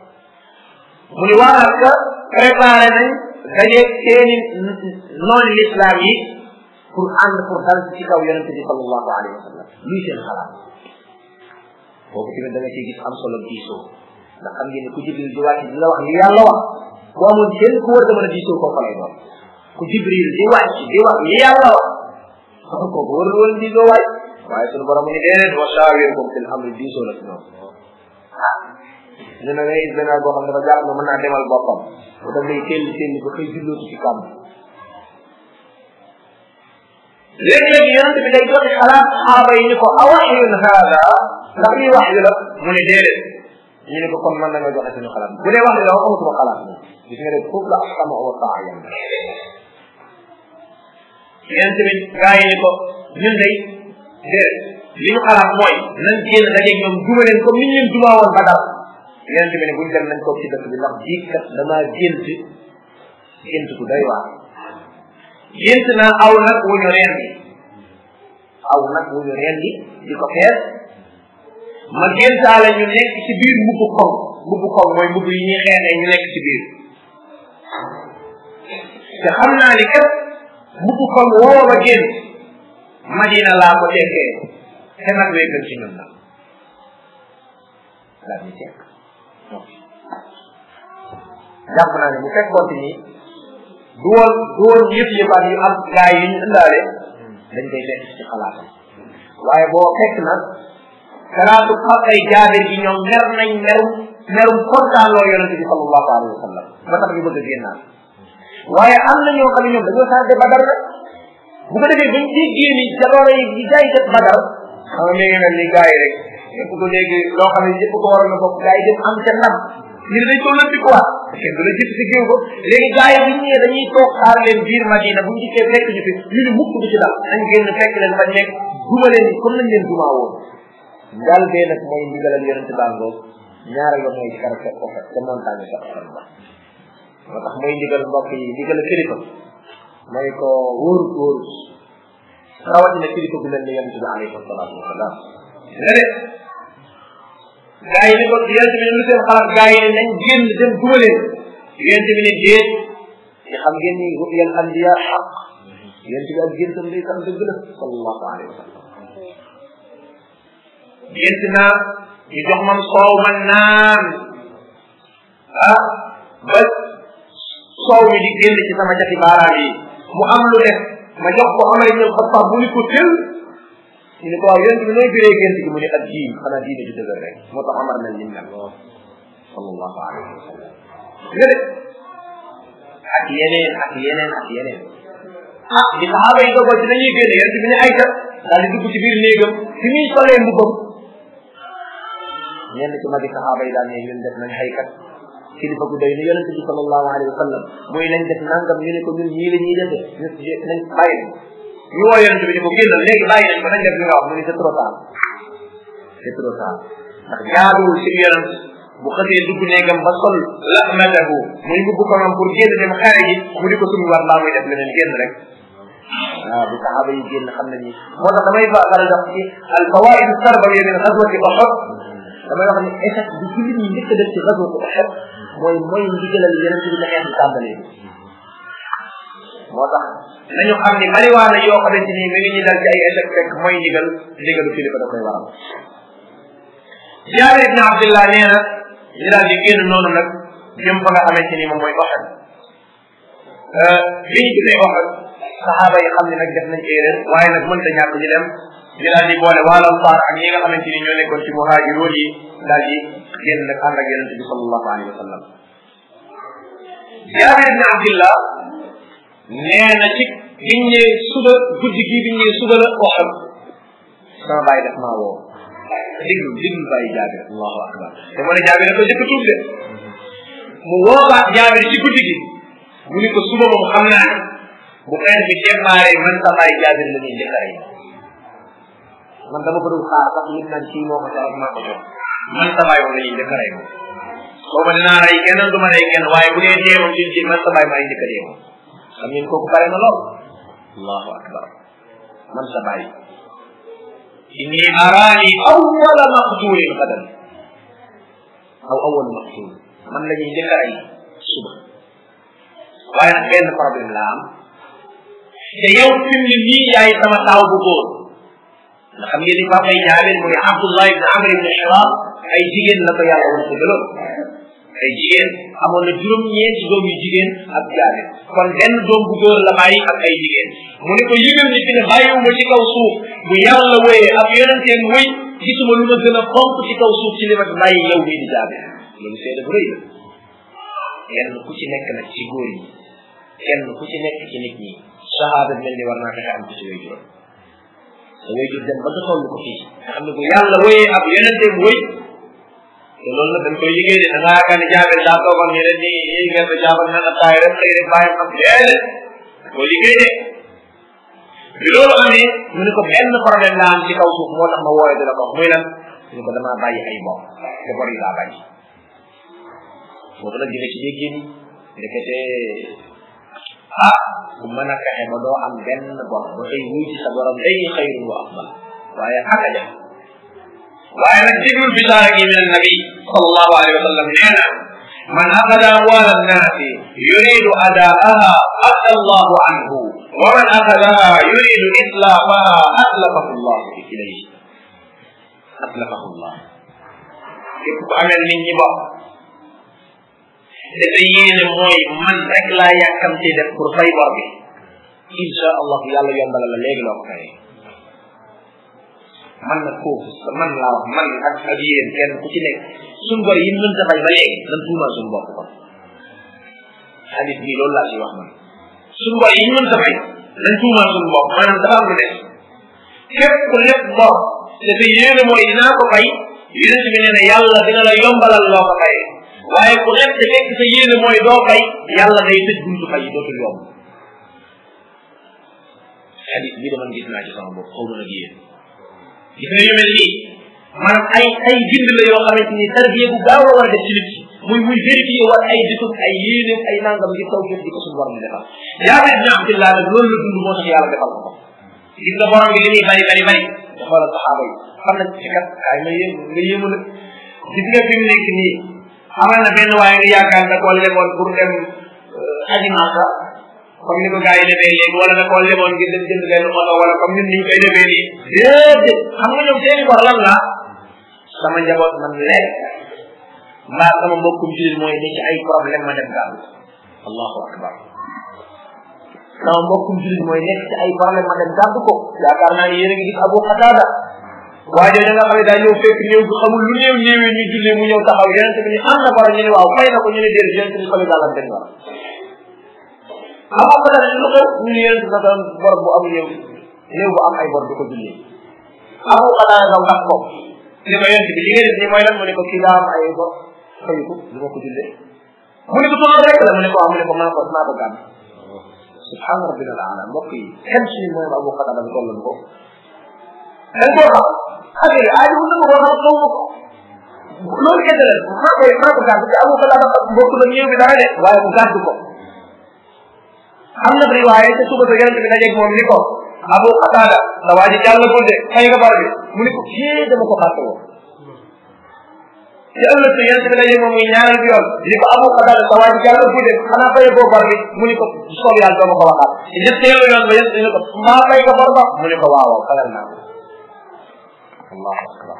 mu ni waa ka préparé nañ dajeeg seeni noonu l'islam yi pour ànd pour dal ci kaw yonente bi sallallahu alayhi wa sallam luy seen xalaat boobu tamit da nga ciy gis am solo diisoo ndax xam ngeen ne ku jibril di wàcc di la wax li yàlla wax boo amoon kenn ku war a mën a diisoo kooku lay doon ku jibril di wàcc di wax li yàlla wax kooku warul woon diisoo waay waaye sunu borom ni déedéet wa shaawirhum fil amri diisoo la ci ñoom ah ñu ne ngay benn boo xam ne dafa jàpp ne mën naa demal boppam bu daf lay teel teel ba xëy jullootu ci kàmm léegi-léegi yonente bi day joxe xalaat saxaaba yi ni ko awaxyun haada ndax lii wax yu la mu ne déedéet ñu ne ko kon mën nañoo joxe suñu xalaat bu dee wax yu la wax amatuma xalaat moom gis nga rek foofu la asama wa taa yam yonente bi gaa yi ni ko ñun day déedéet li ñu xalaat mooy nañ génn dajeeg ñoom duma leen comme ni ñu leen dumaa woon ba dara yonente bi ne buñ dem nañ toog ci dëkk bi ndax bii kat damaa gént gént ku doy waar gént naa aw nag wu ñu rendi aw nag wu ñu rendi di ko fees ma géntaale ñu nekk ci biir mbubbu koŋ mbubbu koŋ mooy mbubb yi ñuy xeexee ñu nekk ci biir te xam naa ni kat mbubbu koŋ woo ma gént madina laa ko tekkee te nag wee gën ci ñun nag daal ñu tekk jàpp naa ne bu fekkoon ni du woon du woon yëpp yëppaat yu am gaa yi ñu indaale dañ koy fekk ci xalaatam waaye boo fekk nag xalaatu xaqay jaabir gi ñoom mer nañ merum merum kontaan loo yonente bi sallallahu alayhi wa sallam ba tax ñu bëgg a génnaat waaye am na ñoo xam ne ñoom dañoo sànde badar nag bu ko defee bañ déggee ni jaloore yi yi gaa yi def badar xam nga mi ngi mel ni gaa yi rek ñëpp ko léegi loo xam ne ñëpp ko waroon a bokk gaa yi dem am ca ndam ñu ne dañ ko lëndi quoi kenn du la jëpp si géew ko léegi gaa yi bu ñu ñëwee dañuy toog xaar leen biir madina bu ñu dikkee fekk ñu fi ñu ne mukk du ci dal nañ génn fekk leen bañ nekk duma leen ni comme nañ leen dumaa woon ngal bee nag mooy ndigal ak yonente bàngoo ñaareel ba mooy ci kara fekk ko fekk te montagne sax xaram ba moo tax mooy ndigal mbokk yi ndigal kilifa mooy ko wóorut wóorut rawatina kilifa bu mel ni yonente bi alayhi salaatu wasalaam nga de gaa yi ni ko yonente bi ne lu seen xalaat gaa yi ne nañ génn dem duma leen yonente bi ne déet te xam ngeen ni ru'yal anbiya xaq yonente bi ak géntam day tam dëgg la sallallahu alayhi wa sallam gént naa ñu jox man soow man naan ah ba soow mi di génn ci sama jati baaraam yi mu am lu def ma jox ko amay ñëw xattaab bu ni ko tël ñu ne ko waaw yonent bi nooy biree gént gi mu ne ak diin xanaa diine ju dëgër rek moo tax amar mel ni mel sallallahu alayhi wa sallam nga de ak yeneen ak yeneen ak yeneen ah di saxaaba yi dogo ci dañuy génn yonent bi ne ay kat daal di dugg ci biir néegam fi muy solee mbubbam ñenn ci magi saxaaba yi daal ne ñun def nañ ay kat kilifa gu doy ni yonent bi sallallahu alayhi wa sallam muy nañ def nangam ñu ne ko ñun ñii la ñuy defee ñu nañ bàyyi ñu woo yonent bi ne ko génnal léegi bàyyi nañ ko nañ def li nga wax mu ni c'est trop tard c'est trop tard ndax jaaduwul ci yonent bu xësee dugg néegam ba sol lahmatahu muy mbubb ko moom pour génn dem xare ji mu di ko suñu war mbaa muy def leneen génn rek waaw bu saxaaba yi génn xam nañu moo tax damay fa faral di wax ci al fawaid sarbawiya min ghazwati Uhud damay wax ni échec bi jullit ñi njëkk a def ci ghazwati Uhud mooy mooy ndigalal yonent bi na xeex bi tàmbalee moo tax nañu xam ni bariwaana yoo xamante ni mi ngi ñu dal ci ay échec fekk mooy ndigal ndigalu kilifa da koy waral Jaabir ibn Abdullah nee na ñu daal di génn noonu nag jëm fa nga xamante ni moom mooy Uhud bi ñu gisee Uhud saxaaba yi xam ne nag def nañ erreur waaye nag mënta ñàkk ñu dem ñu daal di boole waa Ansaar ak ñi nga xamante ni ñoo nekkoon ci muhaajiroon yi daal di génn nag ànd ak yonente bi sallallahu alayhi wa sallam Jaabir ibn Abdullah nee na ci biñ ñëwee suba guddi gi biñ ñëwee suba la Uhud sama bàyyi def maa woo diglu diglu bàyyi Jaabir allahu akbar te moo ne Jaabir da ko jëkk tuub de mu woobaat Jaabir ci guddi gi mu ni ko suba moom xam naa ne bu xeex bi démarré man sa bàyyi Jaabir la ñuy njëkk a rey man dama ko dul xaar sax lim naan kii moo ko jox maa ko jox man sa bàyyi moom la ñuy njëkk a rey moom booba dinaa rey kenn du ma rey kenn waaye bu dee dee moom ci man sa bàyyi maay njëkk a dee moom xam ngeen kooku bare na lool allahu akbar man sa bàyyi inni araani awwala maqtulin qadan aw awwal maqtul man la ñuy njëkk a rey suba waaye nag benn problème la am te yow fi mu ne nii yaay sama taaw bu góor nga xam ngeen ni papa yi jaabir mooy Abdullah ibn Amr ibn Hiram ay jigéen la ko yàlla woon ko gëloon ay jigéen amoon na juróom-ñeenti doom yu jigéen ak jaabir kon benn doom bu góor la bàyyi ak ay jigéen mu ne ko yëgal ni fi ne bàyyiwuma ci kaw suuf bu yàlla wéyee ak yonenteen wéy gisuma lu ma gën a fonk ci kaw suuf ci li ma bàyyi yow mii di jaabir loolu seede bu rëy la kenn ku ci nekk nag ci góor yi kenn ku ci nekk ci nit ñi sahaaba mel ni war naa fexe am ci sa way juróom sa way jur dem ba nga toll ko fii nga xam ne bu yàlla wéyee ab yonenteem wéy te loolu nag dañ koy liggéey de da ngaa yaakaar ne jaabel daa toogoon ñeneen ni yi ngeen ko jaabal naan attaay rek xëy rek bàyyi am déedéet da koy liggéey de bi loolu amee mu ne ko benn problème la am ci kaw suuf moo tax ma wooye di la ko muy lan mu ne ko damaa bàyyi ay bor te bor yi laa bàyyi boobu nag dina ci déggee ni ndekete ah bu mën a fexe ba doo am benn bor ba tey wuy ci sa borom day xayrun wa afdal waaye aka ja waaye nag déglul bisaara gi min annabi sallallahu alayhi wa sallam nee na man axada amwal annaasi yuridu adaaha adda allahu anhu wa man axadaha yuridu itlaafaha atlafahu allah ilayhi atlafahu allah képp ku amel nit ñi bopp te sa yéene mooy man rek laa yàkkamte def pour fay bor bi insha allah yàlla yombala la léegi loo ko fayee man nag foofu man laa wax man ak ak yéen kenn ku ci nekk suñ bor yi mën ta fay ba léegi lan tuumal suñ bopp kon xadis bii loolu laa ci wax man suñ bor yi mën ta fay lan tuumal suñ bopp maanaam dafa am lu des képp ku lépp bor te sa yéene mooy dinaa ko fay yonent bi nee na yàlla dina la yombalal loo ko fayee waaye ku nekk te fekk sa yéene mooy doo fay yàlla day tëj buntu fay dootul yomb xadis bii dama gis naa ci sama bopp xaw ma nag yéen gis nga yu mel nii maanaam ay ay bind la yoo xamante ni tarbiya bu gaaw la war a def ci nit ki muy muy vérifier war ay dëkk ay yéene ay nangam ngir taw di ko suñu borom defal jaabir bin abdillah nag loolu la dund moo tax yàlla defal ko gis nga borom bi li muy bari bari bari nga xoolal saxaaba yi xam nañ ci kat ay nga yéem nga yéemu nag gis nga fi mu nekk nii amal na benn waaye nga yaakaar nga koo lemoon pour dem aji Màkka comme ni ko gars yi defee léegi wala nga koo lemoon ngir dem jënd benn oto wala comme ñun ni ñu koy defee nii déedéet xam nga ñoom seeni bor lan la sama njaboot man lekk mbaa sama mbokkum jullit mooy ne ci ay problème ma dem gàll allahu akbar sama mbokkum jullit mooy nekk ci ay problème ma dem gàdd ko yaakaar naa ni yéen a ngi gis Abu Qatada waa jooju nga xam ne daa ñëw fekk néew bi xamul lu néew néewee ñu jullee mu ñëw taxaw yonente bi ni am na bor ñu ne waaw fay na ko ñu ne déedéet yonente bi soli dàllam den war Abu Qatada lu xew ñu ne yonente sa doon bor bu am néew néew bu am ay bor du ko jullee Abu Qatada daw ndax ko ni ko yonente bi li nga def ni mooy lan mu ne ko kii daa am ay bor fayu ko du ma ko jullee mu ne ko sonal rek la mu ne ko waaw mu ne ko maa ko maa ko gàmm subhana rabbina al ala mbokk yi kenn suñu mooy Abu Qatada bi tollan ko dañ koo xam affaire yi aajo wu ko xam xaw ma ko loolu kese la maa koy maa ko gàdd te Abu Qatada mbokk la ñëw bi dara de waaye mu gàdd ko am na riwaaye te suba sa yonente bi dajeeg moom ni ko Abu Qatada sa waa ji jàll ko de fay nga bar bi mu ne ko kii dama ko fàtte woon te ëllëg sa yonente bi dajeeg moom muy ñaareel bi yoon ni ko Abu Qatada sa waa ji jàll ko de xanaa fay boo bar bi mu ne ko soob yàlla doo ma ko waxaat ñetteelu yoon ba yonente ni ko maa fay ko bar ba mu ne ko waaw fayal naa ko allahu akbar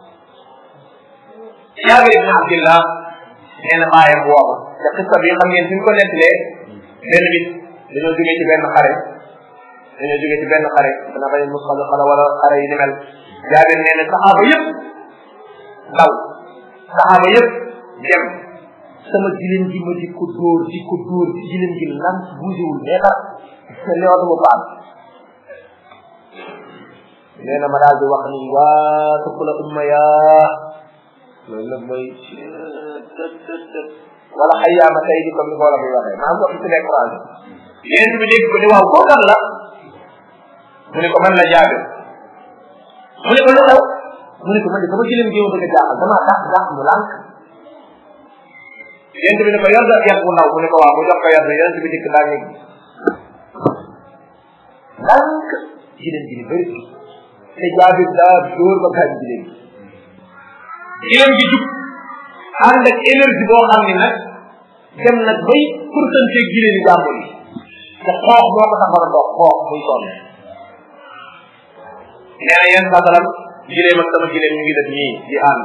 jaabir ibn abdillah nee na baayam booba te xista bi xam ngeen fi ñu ko nettalee benn bis dañoo jógee ci benn xare dañoo jógee ci benn xare dana bañ musxal xala wala xare yi ni mel jaabir nee na saxaaba yëpp daw saxaaba yëpp dem sama gileen gi ma di ko dóor di ko dóor ci gileen gi lan buusewul meetar li oto bu paas nee na ma daal di wax ni waa sëpp la umma yaa loolu nag mooy wala xayyaama tey di comme ni ko wala muy waxee maa ngi wax ci les courage yéen bi dégg ko ni waaw koo kan la mu ne ko man la jaabe mu ne ko lu xew mu ne ko man de sama gileem gi ma bëgg a jaaxal damaa dàq dàq mu lànk yéen bi ne ko yor nga yar bu ndaw mu ne ko waaw mu jox ko yar bi yéen bi dikk daa ñëg lànk gileem gi ni bëri te jaabir daa dóor ba gaañ gileem gi gileem gi jub ànd ak énergie boo xam ne nag dem nag bay pourcentage gileem yi jàmbur yi te xoox moo ko tax war a dox xoox muy sonn nee na yéen sasalam gileem ak sama gileem ñu ngi def nii di ànd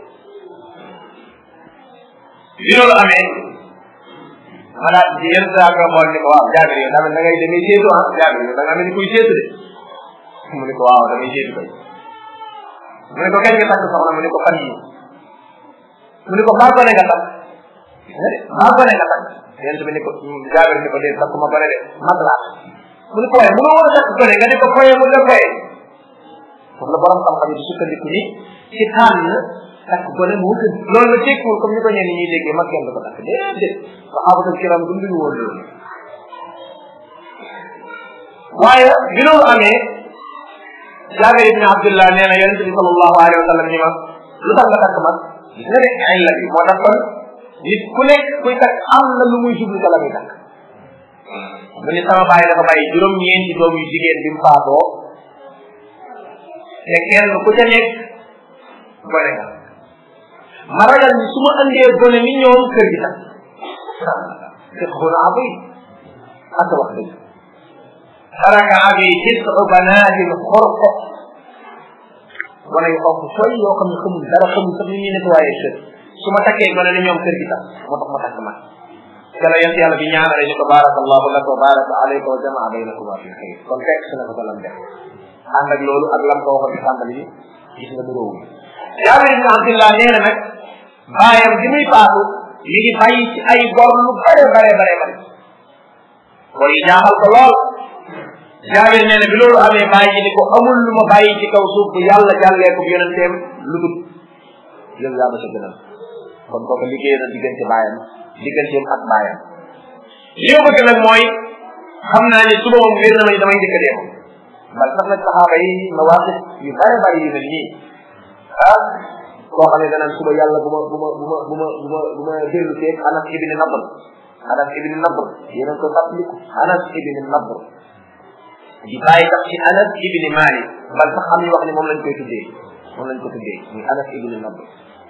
bi loolu amee ma daal di yenn saa nga xool ni ko waaw jaabir yow tamit da ngay demee seetu ah jaabir yow da nga mel ni kuy seetu de mu ni ko waaw damay seetu kay mu ne ko kañ nga takk soxna mu ne ko fan yi mu ne ko baa gone nga takk baa gone nga takk yent bi ni ko jaabir ni ko dee takk ma gone de mag laa mu ne ko waaye mënoo war a takk gone nga di ko foye mu la foye foofu la borom xam-xam yi di sukkandiku ni ci tànn takk gone moo gën loolu la tekkiwul comme ni ko ñenn ñuy déggee mag kenn du ko takk déedéet saxaabatul kiram dunduñu woon loolu waaye bi loolu amee Jaabir ibn Abdullah nee na yonente bi sallallahu alayhi wa sallam ni ma lu tax nga takk mag gis nga de ay la bi moo tax kon nit ku nekk kuy takk am na lu muy jublu ca la muy takk mu ni sama bàyyi dafa bàyyi juróom-ñeenti doom yu jigéen bi mu faatoo te kenn ku ca nekk gone nga ma ragal ni su ma andee gone ni ñoom kër gi tax te xona abi ak wax dëgg taraka abi tis'u banaatin xorq gone yu xonq sooy yoo xam ne xamul dara xamul sax ni ñuy nettoyé kër su ma takkee gone ni ñoom kër gi tax moo tax ma takk ma te la yent yàlla bi ñaanale ni ko baraka allahu laka wa baraka alayka wa jamaa baynakuma fi xayr kon fekk si na ko lam def ànd ak loolu ak lam ko waxoon ci tàmbali bi gis nga mu róowu Jaabir ibn Abdillah nee na nag baayam bi muy faatu mi ngi bàyyi ci ay bor lu bare bare bare bare bor yi jaaxal ko lool Jaabir nee na bi loolu amee bàyyi ni ko amul lu ma bàyyi ci kaw suuf bu yàlla jàllee ko yonenteem lu dul yow yaa ma sa gënal kon kooku liggéey na diggante baayam digganteem ak baayam li ma bëgg nag mooy xam naa ni suba moom wér na ma ni damay njëkk a dee bal sax nag saxaaba yi mawaqif yu bare bare yu mel nii ah koo xam ne danaan suba yàlla bu ma bu ma bu ma bu ma bu ma bu ma dellu seeg anas ibni nabr anas ibni nabr yéen a ko fàttaliku anas ibni nabr di bàyyi tax ci anas ibni malik bal sax xam ñu wax ne moom lañ koy tuddee moom lañ ko tuddee muy anas ibni nabr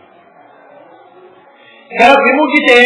keroog bi mu gisee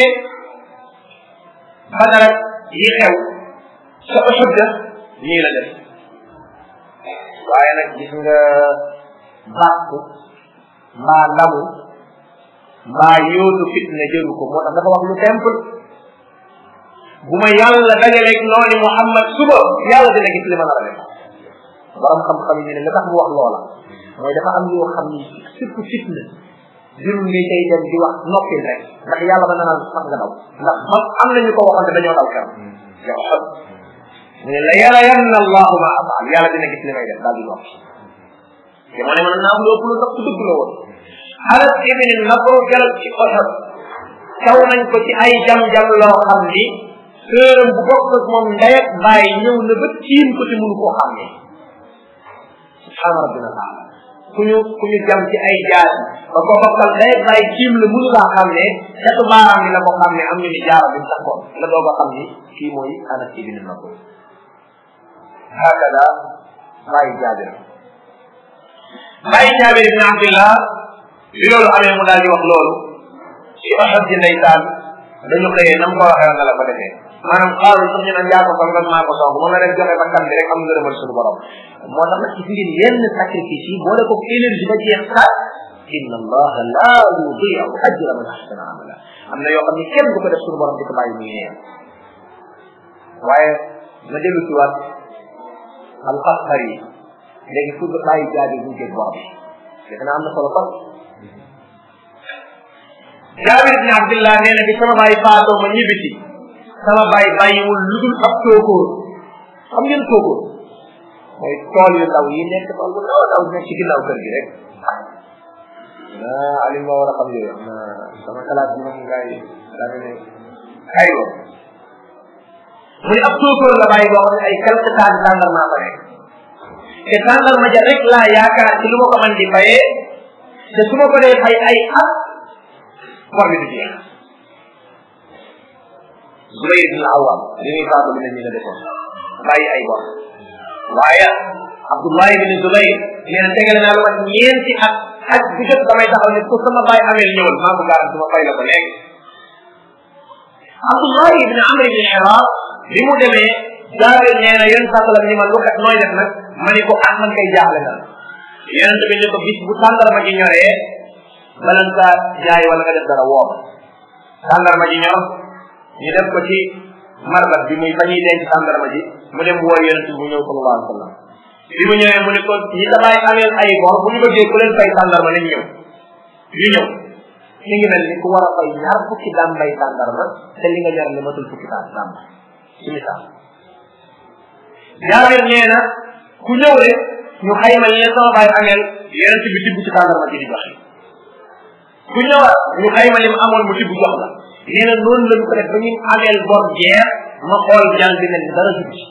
badara yi xew sa Uhud nii la def waaye nag gis nga bàkk mbaa ndamu mbaa yóotu fitna jëru ko moo tax dafa wax lu simple bu ma yàlla dajaleeg nooni Muhammad suba yàlla dina gis li ma nar a def borom xam-xam yi ne nga tax mu wax loola mooy dafa am yoo xam ni surtout fitna jurul ngay tey dem di wax noppil rek ndax yàlla ba nanaan sax nga daw ndax man am nañu ko waxoon te dañoo daw keroog yow xam mu ne la yàlla yanna allahu ma afaal yàlla dina gis li may def daal di noppi te moo ne mën naa am lu ëpp lu sax dëgg la woon Anas ibn Nadr jalal ci Uhud taw nañ ko ci ay jam-jam loo xam ni sëram bu bokk ak moom ndey ak bàyyi ñëw na ba tiim ko te mënu koo xam ne subhaana rabbina taala ku ñu ku ñu jam ci ay jaar ba ko bokkal ndey ak bàyyi tiim la mënu laa xam ne xetu baaraam bi la ko xam ne am ñu ni jaara bi takkoon la doog a xam ni kii mooy Anas ibn Nadr hakada bàyyi jaabir bàyyi jaabir ibn abdillah bi loolu amee mu daal di wax loolu ci Uhud ji ndeysaan dañu xëyee nam ko waxee nga la ko defee maanaam xaaru sax ñu naan yaa ko song maa ko song moom la rek joxe bakkan bi rek am ngërëmal suñu borom moo tax nag gis ngeen yenn sacrifice yi boole ko énergie ba jeex sax inna allaha la yudiu ajra man ahsana amala am na yoo xam ne kenn du ko def suñu borom di ko bàyyi muy neen waaye ma dellu ci waat alxasari léegi fu nga bàyyi jaabi bu jëg bor bi defe naa am na solo kon jaabir ibn abdillah nee na bi sama bàyyi faatoo ma ñibbisi sama bàyyi bàyyiwul lu dul ab tookóor xam ngeen tookóor mooy tool yu ndaw yi nekk tool bu ndaw ndaw nekk ci ginnaaw kër gi rek ah Aliou ma war a xam yooyu na sama xalaat bi moom ngay daa ne ay woon mu ne ab tookóor la bàyyi boo xam ne ay quelque temps tàngal maa fa nekk te tàngal ma ja rek laa yaakaar ci lu ma ko man di fayee te su ma ko dee fay ay at bor bi du jeex Zubayr ibn Awam li muy faatu bi ne ñu la defoon bàyyi ay bor waaye Abdullah ibn Zubayr nee na tegal naa lu mat ñeenti at at bu jot damay taxaw ne ko sama bàyyi amee ñëwal maa ko gaar suma fay la ko léegi Abdullah ibn Amr ibn Hirar bi mu demee jaabir nee na yéen sàttalam ni ma lu kat nooy def nag ma ni ko ah man kay jaaxle na yonent bi ni ko bis bu tàndarma ji ñoree balan saa jaay wala nga def dara woom tàndarma ji ñor ñu def ko ci marbat bi muy fa ñuy denc tàndarma ji mu dem woo yonent bi mu ñëw sallallahu alayhi wa sallam bi mu ñëwee mu ne ko ñi damay ameel ay bor bu ñu bëggee ku leen fay tàndarma nañ ñëw ñu ñëw mi ngi mel ni ku war a fay ñaar fukki daan bay tàndarma te li nga ñor li matul fukki daan daan ci misaal jaabir nee na ku ñëw rek ñu xayma li leen sama baay ameel yonent bi tibb ci tàndarma ji di joxe ku ñëwaat ñu xayma li mu amoon mu tibb jox la nee na noonu lañu ko def ba ñu ameel bor jeex ma xool jàng bi ne dara dugg ci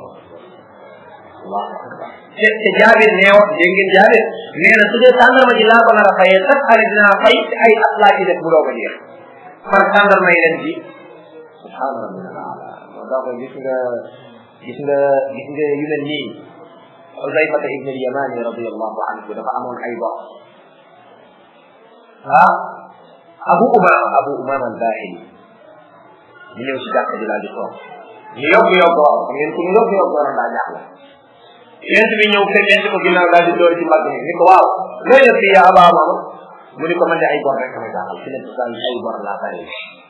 te te jaabir nee wax dégg ngeen jaabir nee na su dee tàndarma ji laa ko nar a fayee sax année dinaa fay ci ay at laa ci def bu doog a jeex par tàndarma yi leen ji subhanallah moo tax gis nga gis nga gis nga yu mel nii Uzayfata ibn al-Yamani radiyallahu anhu dafa amoon ay bor ah Abu Umama Abu Umama al-Bahili ñu ñëw si jàkka ji laa di toog ñu yokk yokk waaw xam ngeen ku ñu yokk yokk waroon daa jaaxle yent bi ñëw fekk yent ko ginnaaw daal di door ci mbagg mi ni ko waaw looy def fii yaa Aba Umama mu ni ko man de ay bor rek ma jaaxal fi nekk saa ay bor laa bari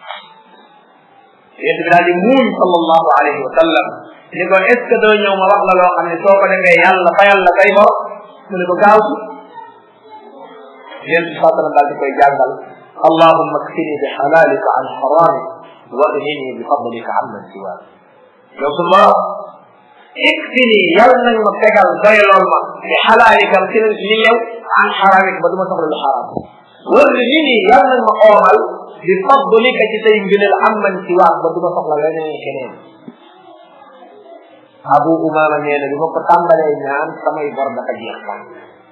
yent bi daal di muuñ sallallahu alayhi wa sallam ni ko est ce que doo ñëw ma wax la loo xam ne soo ko defee yàlla fayal la say bor mu ne ko gaaw si yent bi saa sallam daal di koy jàngal allahumma kfini bi halalika an haramik wa aghnini bi fadlika amman siwaak yow su ma ikfini yàlla nañ ma fegal doylool ma bi halalika ci li yow an haramik ba du ma soxla lu haram wa aghnini yàlla nañ ma oomal bi fadlika ci say ngëneel amman siwaak ba du ma soxla leneen keneen abu umama nee na bi ma ko tàmbalee ñaan samay bor dafa jeex sax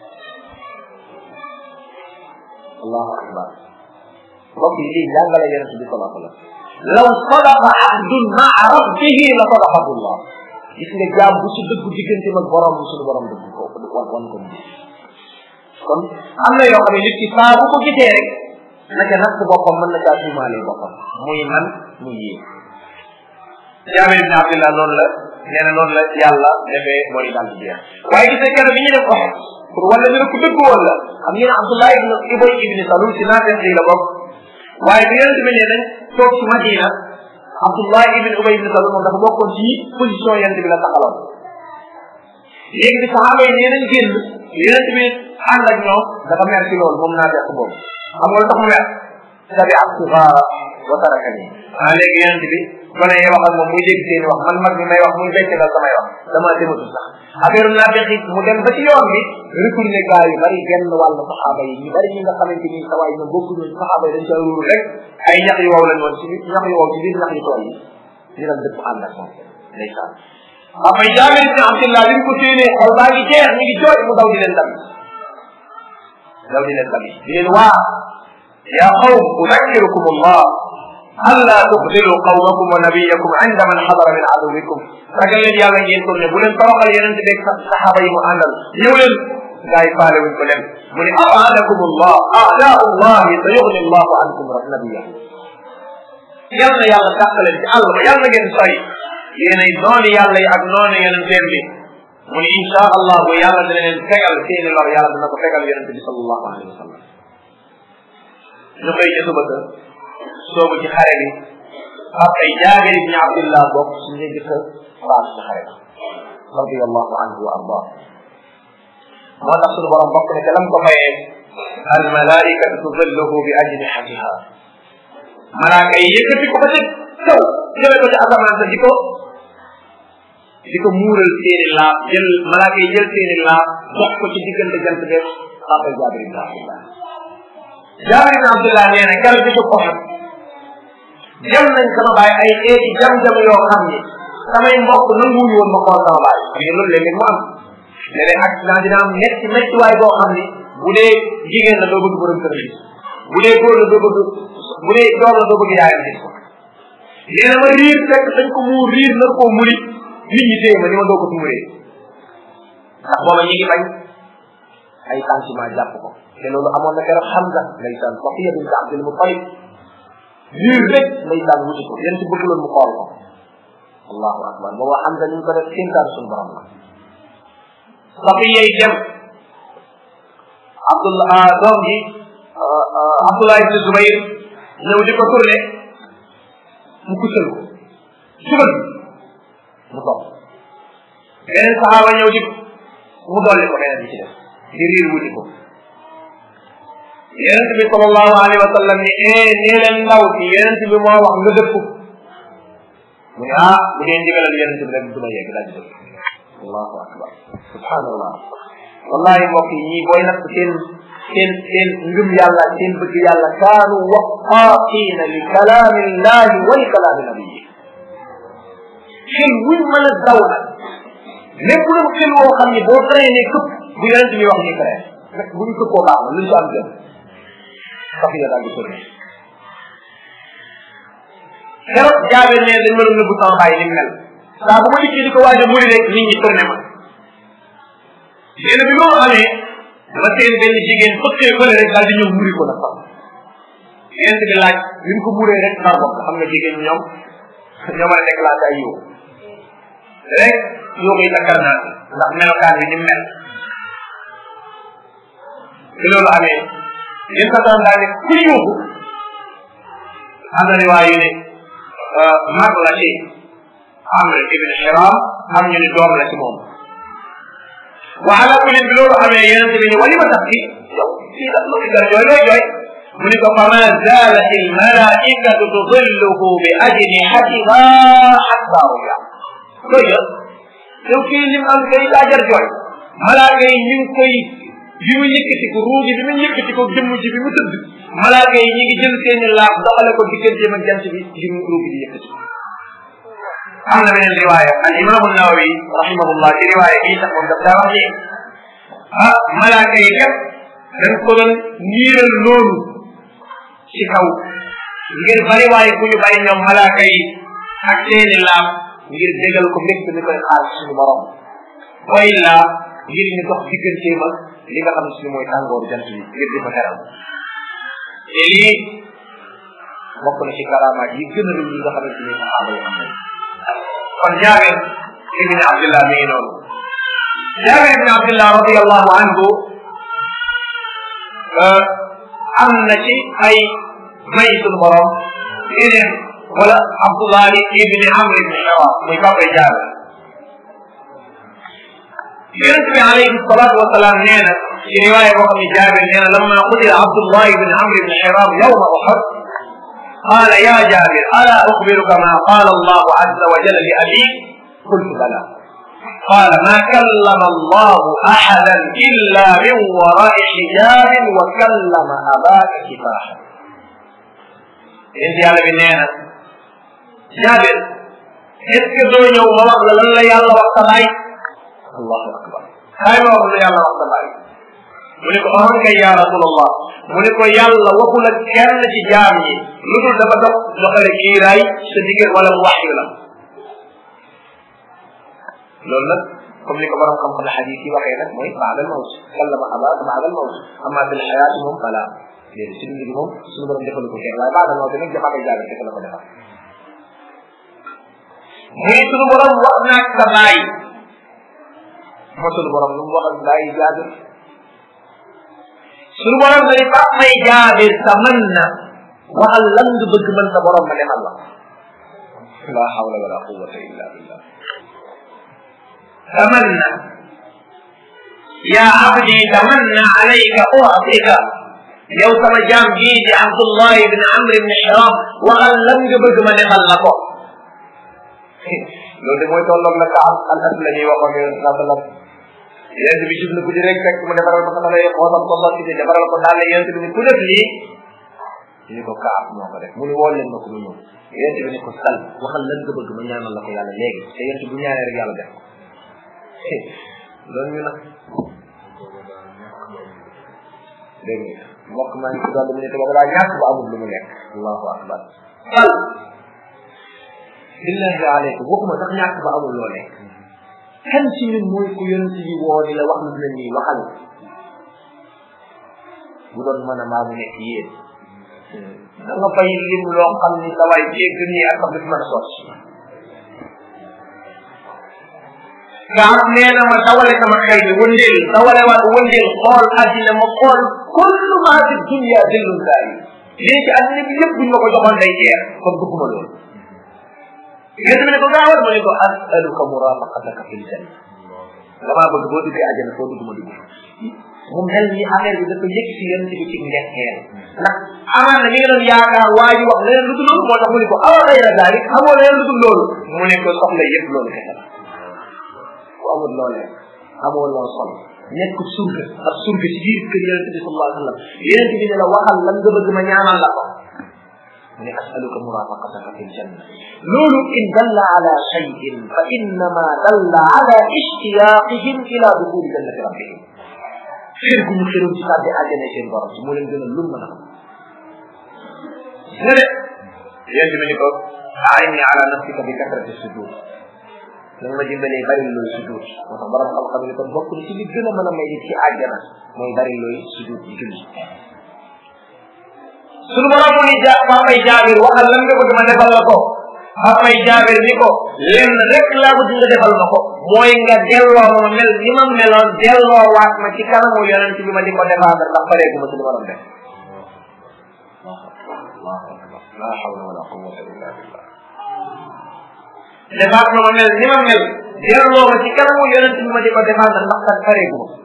allahu akbar mbokk yi lii jàngale yonente bi salaa sallam law sadaqa abdun maa rabbihi la sadaqahu llah gis nga jaam bu ci dëggu diggante mag borom suñu borom dëgg ko wan wan ko kon am na yoo xam ne nit ki saa bu ko gisee rek naka natt boppam mën na caa tuumaale boppam muy man muy yéen jaabir ibn abdillah noonu la nee na noonu la yàlla defee mooy daal di jeex waaye gis nga keroog bi ñu def ko pour wala ñu ne ku dëgg woon la xam ngeen abdullah ibn ibay ibn salul si naafeq yi la bokk waaye bi yonente bi ne nañ toog ci madina abdullah ibn ubay ibn salul moom dafa bokkoon ci position yonente bi la taxaloon léegi bi saxaaba yi nee nañ génn yonente bi ànd ak ñoom dafa mer ci loolu moom naafeq boobu xam nga lu tax mu mer tabi ak sigaara wa tarakani ah léegi yonente bi gone yi wax ak moom muy dégg seeni wax man mag mi may wax muy becc dal samay wax dama dematu sax affaire naafeq it mu dem ba ci yoon bi retourné gaa yu bari genn wàllu saxaaba yi ñu bari ñi nga xamante ni sawaay ñoom bokkuñu saxaaba yi dañ ca ruuru rek ay ñax yu wow lañ woon ci biir ñax yu wow ci biir ñax yu tooy yi ñu dem dëpp ànd ak moom ndeysaan après jaabir ibn abdillah bi mu ko séenee xol baa ngi jeex ñu ngi jooy mu daw di leen tabi daw di leen tabi di leen waa ya qawm udakkirukum allah ألا تخذلوا قومكم ونبيكم عند من حضر من عدوكم ragal leen yàlla ngeen tourné bu leen toroxal yeneen di dégg saxaaba yi mu àndal ñëw leen gaa yi faale wuñ ko leen mu ne abaadakum allah a'daa'u llahi sa yughni allahu ankum nabiya yal na yàlla tàqaleen ci àll ba yal na ngeen sori yéenay noonu yàlla yi ak noonu yeneen seen bi mu ne insha allah bu yàlla dina leen fegal seeni lor yàlla dina ko fegal yonente bi sallallahu alayhi wa sallam ñu koy ca suba soobu ci xare bi ak ay jaabir ibni abdillah bokk su ñu jëkk faatu ci xare ba radiallahu anhu wa ardah moo tax suñu borom bokk ne te lam ko mayee al malaikatu tudilluhu bi ajnihatiha malaaka yi yëkkati ko ba ci kaw jële ko ci asamaan sa di ko di ko muural seeni laaf jël malaaka yi jël seeni laaf jox ko ci diggante jant beeg papa jaabir ibni abdillah jaabir ibni abdillah nee na keroog bi ko xam jam nañ sama baay ay xeeti jam-jam yoo xam ni samay mbokk nanguwuñu woon ma xool sama baay xam nga loolu léeg-léeg mu am léeg-léeg accident dina am metti metti waay boo xam ni bu dee jigéen la doo bëgg borom kër gis bu dee góor la doo bëgg bu dee doom la doo bëgg yaayam gis ko nee na ma riir fekk dañ ko muur riir nar koo muri nit ñi téye ma ni ma doo ko tumuree ndax booba ñi ngi bañ ay sentiment jàpp ko te loolu amoon na keroog Hamza ndeysaan Safiya bint Abdul Muttalib liir rek ndeysaan wuti ko yéen ci bëgguloon mu xool ko allahu akbar booba xam nga ñu ko def kéntaan suñu borom la safiya yi dem abdullah doom ji abdullah ibn zubayr ñëw di ko tourné mu kuccal ko sugal mu toog beneen saxaaba ñëw di mu dolli ko beneen bi ci def di riir wuti ko yonent bi sallallahu alayhi wa sallam ni eh nee leen ndaw si yonent bi moo wax nga dëpp mu ne ah bu dee ndigalal yonent bi rek du ma yegg daal di dëpp allahu akbar subhanallah wallahi mbokk yi ñii booy natt seen seen seen ngëm yàlla seen bëgg yàlla kaanu waqaaqina li kalaami llahi wa li kalaami nabiyi xel wuñ mën a daw nag lépp lu xel woo xam ni boo traîné këpp bu yonent bi wax ni traîné rek bu ñu këppoo baax na lu ñu am gën safiya daal di tourné keroog jaabir ne dañ ma doon nëbbu sama bàyyi ni mel saa bu ma dikkee di ko waaj a muri rek nit ñi tourné ma nee na bi loolu amee dama seen benn jigéen fëkkee fële rek daal di ñëw muri ko nag sax yent bi laaj bi ñu ko muree rek daa bokk xam nga jigéen ñoom ñoo mën a déclenché ay yow rek yoo koy takkar naa ndax melokaan bi ni mel bi loolu amee yéen sa daan daal ne ku yuuxu am na riwaay yu ne mag la ci amr ibn hiram am ñu ne doom la ci moom wa ala kulli bi loolu amee yonent bi ni wali ma tax fi yow fii da lu gar jooy looy jooy mu ni ko fama zalat al malaikatu tudilluhu bi ajnihatiha hatta ruya looy jël yow kii lim am kay daa jar jooy malaaka yi ñu ngi koy bi mu yëkkati ko ruugi bi mu yëkkati ko jëmm ji bi mu tëdd malaaka yi ñi ngi jël seeni laaf doxale ko digganteem ak jant bi bi mu ruugi di yëkkati am na beneen riwaaya al imam nawawi rahimahullah ci riwaaya bii sax moom daf daa wax ni ah malaaka yi kat dañ ko doon niiral noonu ci kaw ngir bari waaye bu ñu bari ñoom malaaka yi ak seeni laaf ngir dégal ko mbégte mi koy xaar suñu borom wa illa ngir ñu dox digganteem ak li nga xam ne suñu mooy tàngooru jant bi ngir di ko teral te lii bokk na ci karamaat yi gën a rëy yi nga xamante ni saxaaba yi am nañ kon jaabir ibni abdillah mi ngi noonu jaabir ibni abdillah radiallahu anhu am na ci ay may suñu borom yeneen wala abdullah ibni amr ibni xawa muy papa jaabir yonent bi alayhi salatu wasalaam nee na ci riwaaya boo xam ne jaabir nee na lamma qutila abdullah ibn amr ibn hiram yawma uhud قال يا جابر ألا أخبرك ما قال الله عز وجل لأبيك قلت بلى قال ما كلم الله أحدا إلا من وراء حجاب وكلم أباك كفاحا انت على بنينا جابر est-ce doo ñëw ma wax la lan la yàlla wax sa baay allahu akbar xay ma wax la yàlla wax sa baay mu ne ko ahan kay ya rasulallah mu ne ko yàlla waxul ak kenn ci jaam yi lu dul dafa dox doxale kiiraay sa diggante wala mu wax yu la loolu nag comme ni ko borom xam-xam xadis yi waxee nag mooy baadal mawt kallama abaaka baadal mawt amma fil xayaati moom fala déedéet si dund gi moom suñu borom defalu ko kenn waaye baadal mawt nag dafa koy jaagal fekk la ko defal muy suñu borom wax naag sa baay moo suñu borom lu mu wax ak baay jaabir suñu borom na ni faa may jaabir sa mën na waxal lan nga bëgg mën sa borom ma defal la la hawla wala quwwata illa billah tamanna ya abdi tamanna alayka u'tika yow sama jaam bii di Abdullah ibn Amr ibn Hiram waxal lan nga bëgg ma defal la ko loolu de mooy tolloog la ka am al aslami waxoon yonent saa sallam yonent bi jub na guddi rek fekk mu defaral ko saxale xoosam ko sotti ci defaral ko daal yonent bi ni ku def lii ñu ko kaab moo ko def mu ni woo leen ma ko mu ñëw yonent bi ni ko sal waxal lan nga bëgg ma ñaanal la ko yàlla léegi te yonent bu ñaanee rek yàlla def ko loolu ñu nag dégg nga mbokk maa ngi ci doon mu ne te boobu daa ñàkk ba amul lu mu lekk allahu akbar sal billahi aleykum waxuma sax ñàkk ba amul loo lekk kan ci ñun mooy ku yonent yi woo di la wax lu mel nii waxal bu doon mën a maa mu nekk yéen da nga fay lim loo xam ni sa waay jégg nii ak sax du fi mën a sotti Kaab nee na ma dawale sama xel bi wëndeel dawale waat wëndeel xool àddina ma xool kullu maa fi dunya dillun saa yi lii ci àddina bi yëpp buñ ma ko joxoon day jeex kon bëgguma loolu yéen ne ko gaawal ma ne ko asaluka murafaqataka fil janna damaa bëgg boo duggee àjjana foo dugg ma dugg mu mel ni affaire bi dafa yëg si yéen ci ci ndekkeel ndax amaan na mi ngi doon yaakaar waa ji wax leneen lu dul loolu moo tax mu ne ko awa xayra daalik xamoo leneen lu dul loolu mu ne ko soxla yëpp loolu kese la ku amul loolee amoo loo sol nekk surga ab surga ci biir kër yonente bi sallallahu alayhi wa sallam yonente bi ne la waxal lan nga bëgg ma ñaanal la ko mu ne asaluka murafaqataka fi ljanna loolu in dalla ala shayin fa innama dalla ala ishtiyaqihim ila duxuli jannati rabbihim xër gu ñu xëroon ci tàbbi àjjana seen borom ci moo leen gën a lum mën a xam ne de yonente bi ni ko aini ala nafsika bi kasrati sujud nanga ma dimbalee bari looy sujud moo tax borom xam-xam ni kon bokk na ci li gën a mën a may nit ci àjjana mooy bari looy sujud di julli sunu borom mu ni ja papay jaabir waxal lan nga bëgg ma defal la ko papay jaabir ni ko lenn rek laa bëgg nga defal ma ko mooy nga delloo ma mel ni ma meloon delloo waat ma ci kanamu yonent bi ma di ko défendre ndax pareegu ma suñu borom def la hawla wala quwwata illa billah defaat ma ma mel ni ma mel delloo ma ci kanamu yonent bi ma di ko défendre ndax kat pareegu ma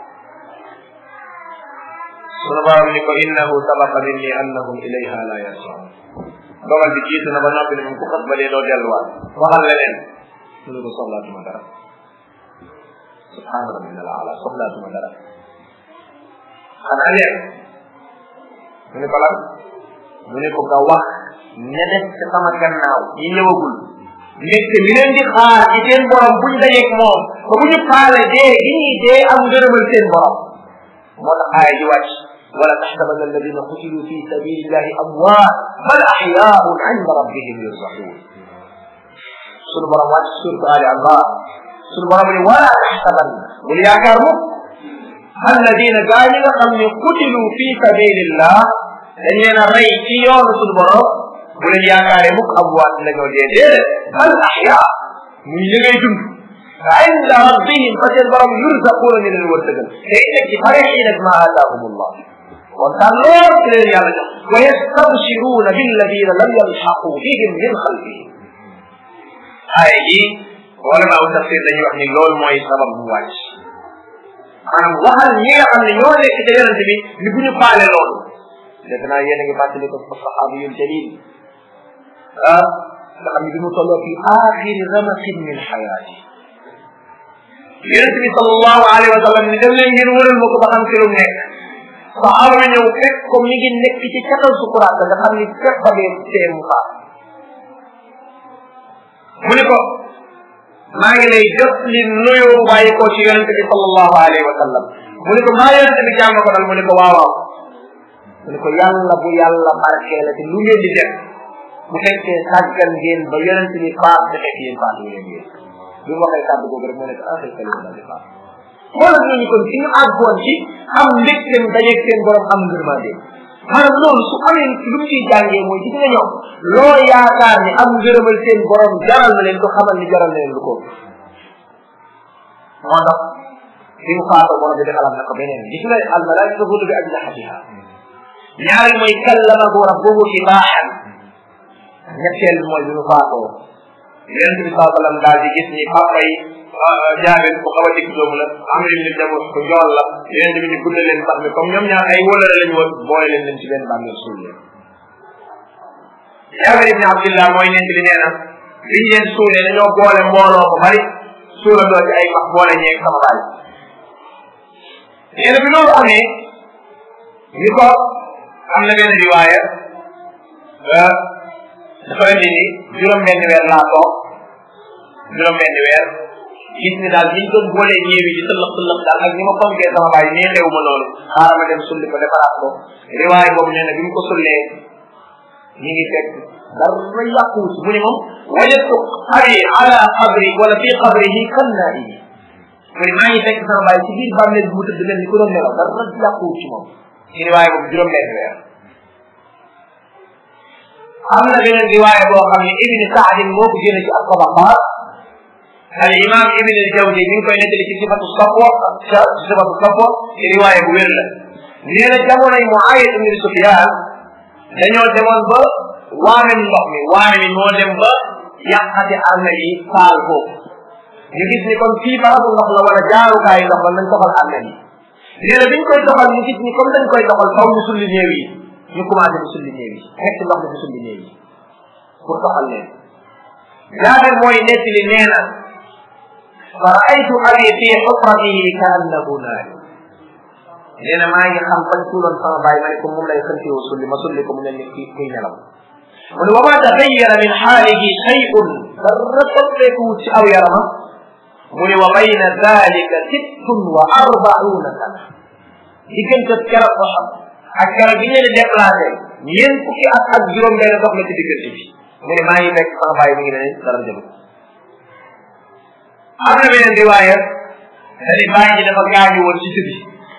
sunu borom ni ko innahu sabaqa minni annahum ilayha la yarjiun dogal bi jiitu na ba noppi ne moom ku xas ba dee doo delluwaat waxal leneen mu ne ko soxlaatuma dara subhaana rabbina al ala soxlaatuma dara xanaa leen mu ne ko lan mu ne ko nga wax ña des ci sama gannaaw ñi ñëwagul nekk li leen di xaar ci seen borom buñ dajeeg moom ba bu ñu faale dee gi ñuy dee am ngërëmal seen borom moo tax aaya ji wàcc ولا تحسبن الذين قتلوا في سبيل الله اموات بل احياء عند ربهم يرزقون sunu borom wàcc surtu ali allah sunu borom ni wala taxsaban bul yaakaar mukk alladina gaa ñi nga xam ne qutilu fi sabilillah dañ leen a rey ci yoonu sunu borom bu leen yaakaaree mukk amwaat la ñoo dee déedéet bal ahya muy li ngay dund inda rabbihim fa seen borom yurzaquuna ñu leen wërsëgal te it nag ci farixina bima aataahum allah kontaan lool ci leen yàlla jox wa yastabshiruuna billadina lam yalxaqu bihim min xalfihim aaya ji wala maa tafsir dañuy wax ni loolu mooy sabab bu wàcc maanaam waxal ñi nga xam ne ñoo nekk ca yonente bi ni bu ñu faale loolu defe naa yéen a ngi fàttali ko fa saxaabu yul jalil ah nga xam ne bi mu tolloo fi axiri ramasin min xayaati yonente bi sallallahu alayhi wa sallam ni dem leen ngeen wëral ma ko ba xam ci lu nekk saxaaba bi ñëw fekk ko mi ngi nekk ci catal sukuraat nga xam ni fekk ba dee tee mu faat mu ne ko maa ngi lay jot li nuyoo bàyyi ko ci yonente bi sallallahu alayhi wa sallam mu ne ko maa yonente bi jàmm ko dal mu ne ko waaw waaw mu ne ko yàlla bu yàlla barkeela te lu ngeen di def bu fekkee sàggan ngeen ba yonente bi faat te fekk yéen faat yéen yéen bi mu waxee kàddu googu rek mu ne ko ah fekk leen daal di faat xoolal ñooñu kon fi ñu àggoon ci am mbégteem dajeeg seen borom am ngërmande maanaam loolu su amee lu mu ciy jàngee mooy gis nga ñoom loo yaakaar ni am ngërëmal seen borom jaral na leen ko xamal ni jaral na leen lu ko moo tax bi mu faatoo borom bi defalaat na ko beneen gis nga al malaika hudu bi ajnahatiha ñaari mooy kallamahu rabbuhu ibaaxan ñetteel bi mooy bi mu faatoo yonente bi saa sallam daal di gis ni papa yi jaabir bu xaw a dikk doomu la am leen ni dem ko njool la yonente bi ni gudda leen sax mi comme ñoom ñaar ay wóolare lañu woon boole leen leen ci benn bàmmeel suul leen jaabir ibni abdillah mooy nent li nee na biñ leen suulee dañoo boole mbooloo ko bari suula doo ci ay max boole ñeeg sama baay nee na bi loolu amee ni ko am na benn riwaaya dafa indi ni juróom benn weer laa toog juróom benn weer gis ni daal biñ doon boolee ñeewi di tëllëx tëllëx daal ak ni ma fonkee sama baay nee xew ma loolu xaaral ma dem sulli ko defaraat ko riwaay boobu nee na bi mu ko sullee ñi ngi fekk dara yàquwut mu ne moom wajadtu abi ala qabri wala fi qabrihi kan naa yi mu ne maa ngi fekk sama baay ci biir bàmmeel bi mu tëdd mel ni ku doon nelaw dara yàquwut ci moom ci riwaay boobu juróom benn weer am na beneen riwaaya boo xam ne ibni saadin moo ko jëlee ci ak tabaqaat al imam ibn al jawzi mi ngi koy nettali ci sifatu safwa ci sifatu safwa ci riwaaya bu wér la nee na jamonoy Muawiya ibn Sufyan dañoo demoon ba waame ndox mi waame mi moo dem ba yàqati arme yi faal foofu ñu gis ni kon fii barabu ndox la wala jaarukaay ndox la nañ doxal arme yi nee na biñ koy doxal ñu gis ni comme dañ koy doxal faw ñu sulli néew yi ñu commencé di sulli néew yi fekk ndox mi di sulli néew yi pour doxal leen jaabir mooy nettali nee na fa raaytu abi fi xufratihi ka annahu naari nee na maa ngi xam fañ suuloon sama baay ma ne ko moom lay xëntiwoo sulli ma sulli ko mu mel ni kii kuy nelaw mu ne wa ma taxayyara min xaalihi shay'un dara soppeekuwut ci aw yarama mu ne wa bayna dalika sittun wa arbauna sana diggante keroog ko xam ak keroog bi ñu leen déplacé ñeent fukki at ak juróom benn dox la ci diggante bi mu ne maa ngi fekk sama baay mi ngi ne dara jëlu am na beneen riwaaya dani baay ji dafa gaañu woon ci tëbi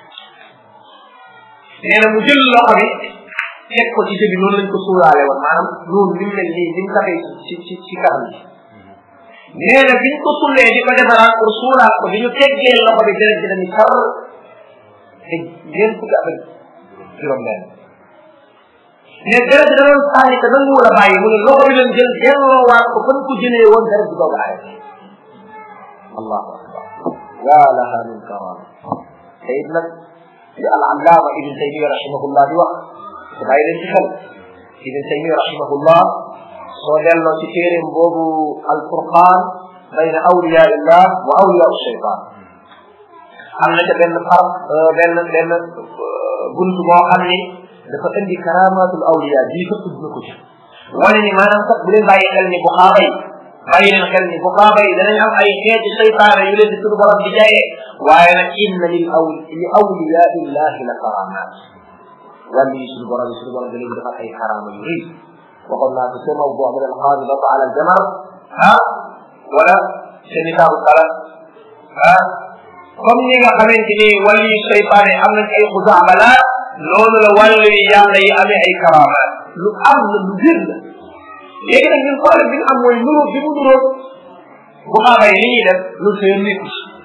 nee na mu jël loxo bi teg ko ci tëbi noonu lañ ko suuraale woon maanaam noonu ni mu mel nii ni mu taxee ci ci ci kanam bi nee na biñ ko sullee di ko defaraat pour suuraat ko bi ñu teggee loxo bi deret ji dañu tar te ñeent fukki at ak juróom benn mais deret ji da doon sànni te nangu wala bàyyi mu ne loxo bi leen jël delloowaat ko fan ko jëlee woon deret ji doog a arrêté allahu akbar ya laha min karam te it nag li al allama ibn taymiya rahimahullah di wax te bàyyi leen ci xel ibn taymiya rahimahullah soo delloo ci téeréem boobu al furqan bayna awliya illah wa awliya shaytan am na ca benn far benn benn bunt boo xam ni dafa indi karamatul awliya bii fa tudd na ko ci wane ni maanaam sax bu leen bàyyi xel ni bu xaaba yi bàyyi leen xel ni bu xaaba yi danañ am ay xeeti seytaane yu leen di suñu borom di jayee waaye nag inna lil aw li awliya illahi la karamat wàllu yi suñu borom yi suñu borom da leen defal ay karama yu rëy waxoon naa ko seen mawdu min alxaamidata ala aljamar ah wala seen kitaabu salat ah comme ni nga xamante ni wàllu yi seytaane am nañ ay xusaabalaat noonu la wàllu yi yàlla yi amee ay karamaat lu am la lu gën la léegi nag ñun problème bi ñu am mooy nuróo bi mu nuróo bu xaabay li ñuy def lu seen nit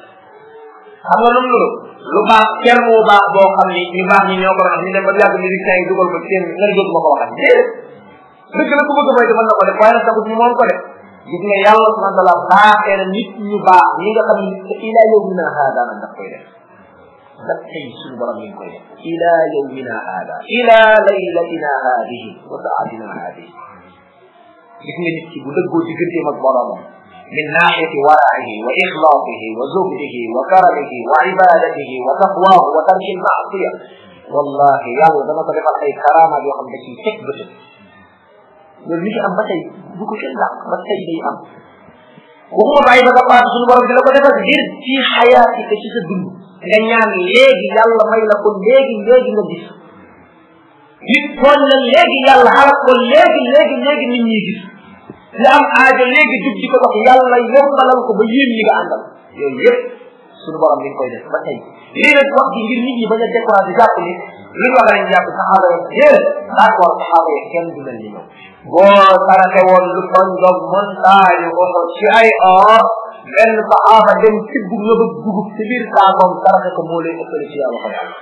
xam nga lu mu nuróo lu baax kenn moo baax boo xam ni ñu baax ñi ñoo ko doon ñu dem ba yàgg musiciens yi dugal ko seen nga ne dootuma ko waxat déedéet dëgg la ku bëgg mooy mën na ko def waaye nag taxut ñu moom ko def gis nga yàlla subhanahu wa taala baaxee na nit ñu baax ñi nga xam ni te ila yawmina haada nag daf koy def daf tey suñu borom mi ngi koy def ila yawmina haada ila laylatina haadihi wa saatina haadihi gis nga nit ki bu dëggoo digganteem ak boromam min naaxiyati waraihi wa ixlaasihi wa zuhdihi wa karamihi wa ibadatihi wa taqwaahu wa tarki lmaasiya wallahi yàlla dama ko defal ay karamaat yoo xam ne ciy teg bëtëm loolu mi ngi am ba tey bu ko kenn dàq ba tey day am waxuma bàyyi ba nga paatu suñu borom dina ko defal ngir ci xayaati te ci sa dund nga ñaan léegi yàlla may la ko léegi léegi nga gis nit tooñ la léegi yàlla xalak ko léegi léegi léegi nit ñi gis li am aajo léegi jub di ko wax yàlla yombalal ko ba yéen ñi nga àndal yooyu yëpp suñu borom mi ngi koy def ba tey lii nag wax ji ngir nit ñi bañ a découragé jàpp ni li ñu wax nañ jàpp saxaaba yi déedéet d'accord saxaaba yi kenn du mel ni ñoom boo saraxe woon lu toñ dog montagne ko ci ay or benn saxaaba dem tibb nga ba dugub ci biir saakoom saraxe ko moo lay ëppale ci yàlla ko yàlla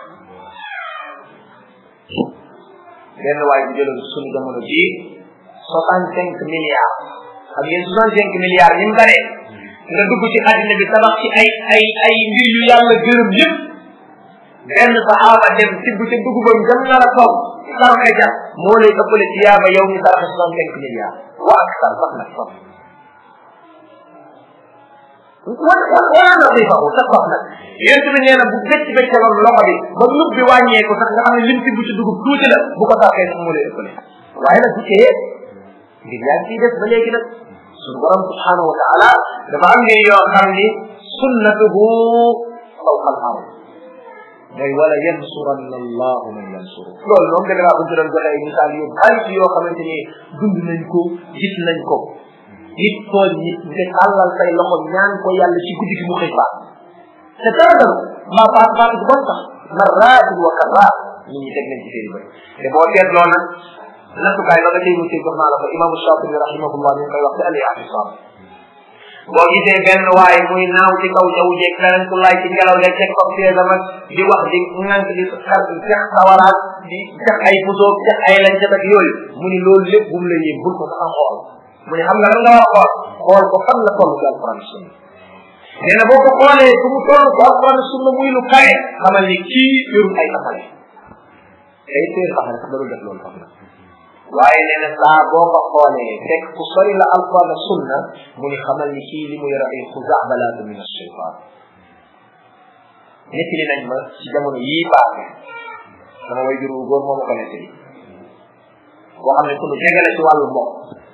benn waay bu jëloon suñu jamono bii soixante cinq milliards xam ngeen soixante cinq milliards ni mu bare nga dugg ci àddina bi tabax ci ay ay ay mbir yu yàlla gërëm yëpp benn saxaaba dem tibb ca dugubam jëm nar a kaw saraxe ja moo lay ëppale ci yaaba yow mi saraxe soixante cinq milliards wa ak sar sax nag sax wan wala na fi faxu sax sax nag yéen bi nee na bu becc beccaloon loxo bi ba nub bi wàññeeku sax nga xam ne lim tibb ci dugub tuuti la bu ko saraxee sax moo lay ëppale waaye nag bu tee ngir yaa ngi def ba léegi nag suñu borom subhanahu wa taala dafa am ngeen yoo xam ni sunnatuhu fawqa al ard mooy wala yansuranna allahu man yansuru loolu moom dëgg laa buñ ci doon joxe ay misaal yu bari ci yoo xamante ni dund nañ ko gis nañ ko nit tooñ nit nga tàllal say loxo ñaan ko yàlla ci guddi gi mu xëy faat te dara dara maa faat faat bu bon sax marraatin wa karraat nit ñi teg nañ ci seeni bëri te boo seetloo nag nattukaay ba nga tey mu jox naa la ko imaamu Shafi'i rahimahullah ñu ngi koy wax ci al i'tisam boo gisee benn waay muy naaw ci kaw jaww jeeg keneen ku lay ci ngelaw leeg teg ko piège ak di wax di ŋànk di xar jax sawaraat di jax ay pusoog jax ay lañ ak yooyu mu ni loolu lépp bu mu la yéem bul ko sax a xool mu ne xam nga lan nga war a xool xool ko fan la toll ci alquran sunna nee na boo ko xoolee fu mu toll ci alquran sunna muy lu kawe xamal ni kii yorul ay taxale ay téer taxale sax darul def loolu sax na waaye nee na saa boo ko xoolee fekk ku sori la alquran sunna mu ni xamal ni kii li mu yore ay xuzaabalaatu min ashaytan nettali nañ ma ci jamono yii paase sama way juru góor moo ma ko nettali boo xam ne sunu jegale ci wàllu mbokk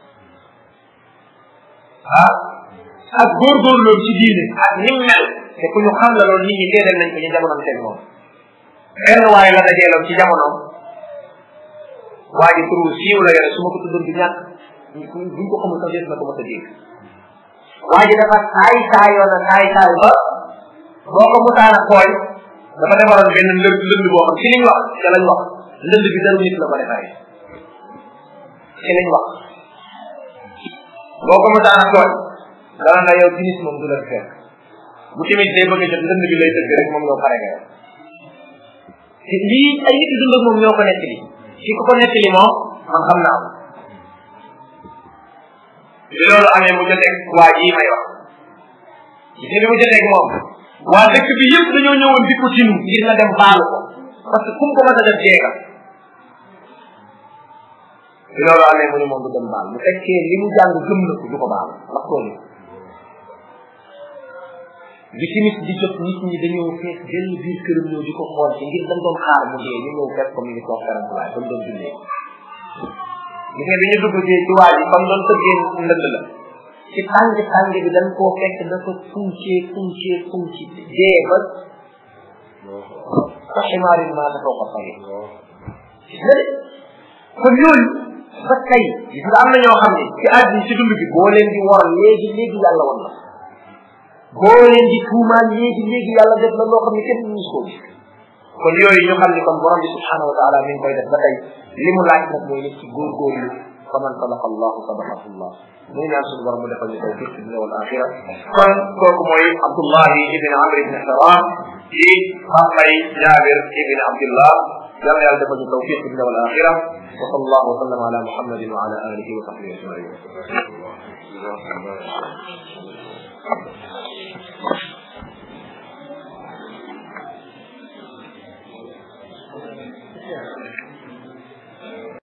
ah ak góorgóorloom ci diine ak nim mel te ku ñu xam la loolu nit ñi teedal nañ ko ñu jamonoom teg moom benn waaye la dajeeloon ci jamonoom waa ji turu siiw la yore su ma ko tuddoon du ñàkk buñ ko xamul sax des na ko mos a dégg waa ji dafa saay saayoon na saay saay ba boo ko musaana xooy dafa defaroon benn lënd lënd boo xam ci liñ wax ca lañ wax lënd bi daru nit la ko defaree ci liñ wax boo ko musaana xooy dana na yow tinis moom du la fekk bu tamit day bëgg a jot lënd bi lay tëgg rek moom ñoo pare nga yow te lii ay nit dund ak moom ñoo ko nekk li ki ko ko nekk li moom man xam naa ko bi loolu amee mu joteeg waa jii may wax gis nga bi mu joteeg moom waa dëkk bi yëpp dañoo ñëwoon di ko tinu ngir na dem baalu ko parce que kum ko mën a def jeega bi loolu amee mu ni moom du dem baal bu fekkee li mu jàng gëm na ko du ko baal ndax tool bi timis di jot nit ñi dañoo fees benn biir këram ñëw di ko xool ci ngir dañ doon xaar mu dee ñu ñëw fekk ko mi ngi toog karantulaay ba mu doon dundee gis nga bi ñu dugg ci ci waa ji comme doon tëggee ndënd la ci tàng tàng bi dañ koo fekk dafa funcee funcee funci dee ba ka ximaarin maa ta foo ko fay gis nga de kon yooyu ba tey gis nga am na ñoo xam ne ci àddina ci dund bi boo leen di war léegi léegi yàlla wan la boo leen di tuumaan léegi léegi yàlla def na loo xam ne kenn mënu koo gis kon yooyu ñu xam ne kon borom bi subhanahu wa taala mi ngi koy def ba tey li mu laaj nag mooy nit ci góorgóorlu faman sadaqa allahu sadaqahu allah muy ñaan suñu borom mu defal ñu tawfiq fi dunya wal axira kon kooku mooy abdullahi ibn amr ibn haram di xambay jabir ibn abdullah yàlla yàlla defal ñu tawfiq fi dunya wal axira wa sallallahu wa sallam ala muhammadin wa ala alihi wa sahbihi ajmain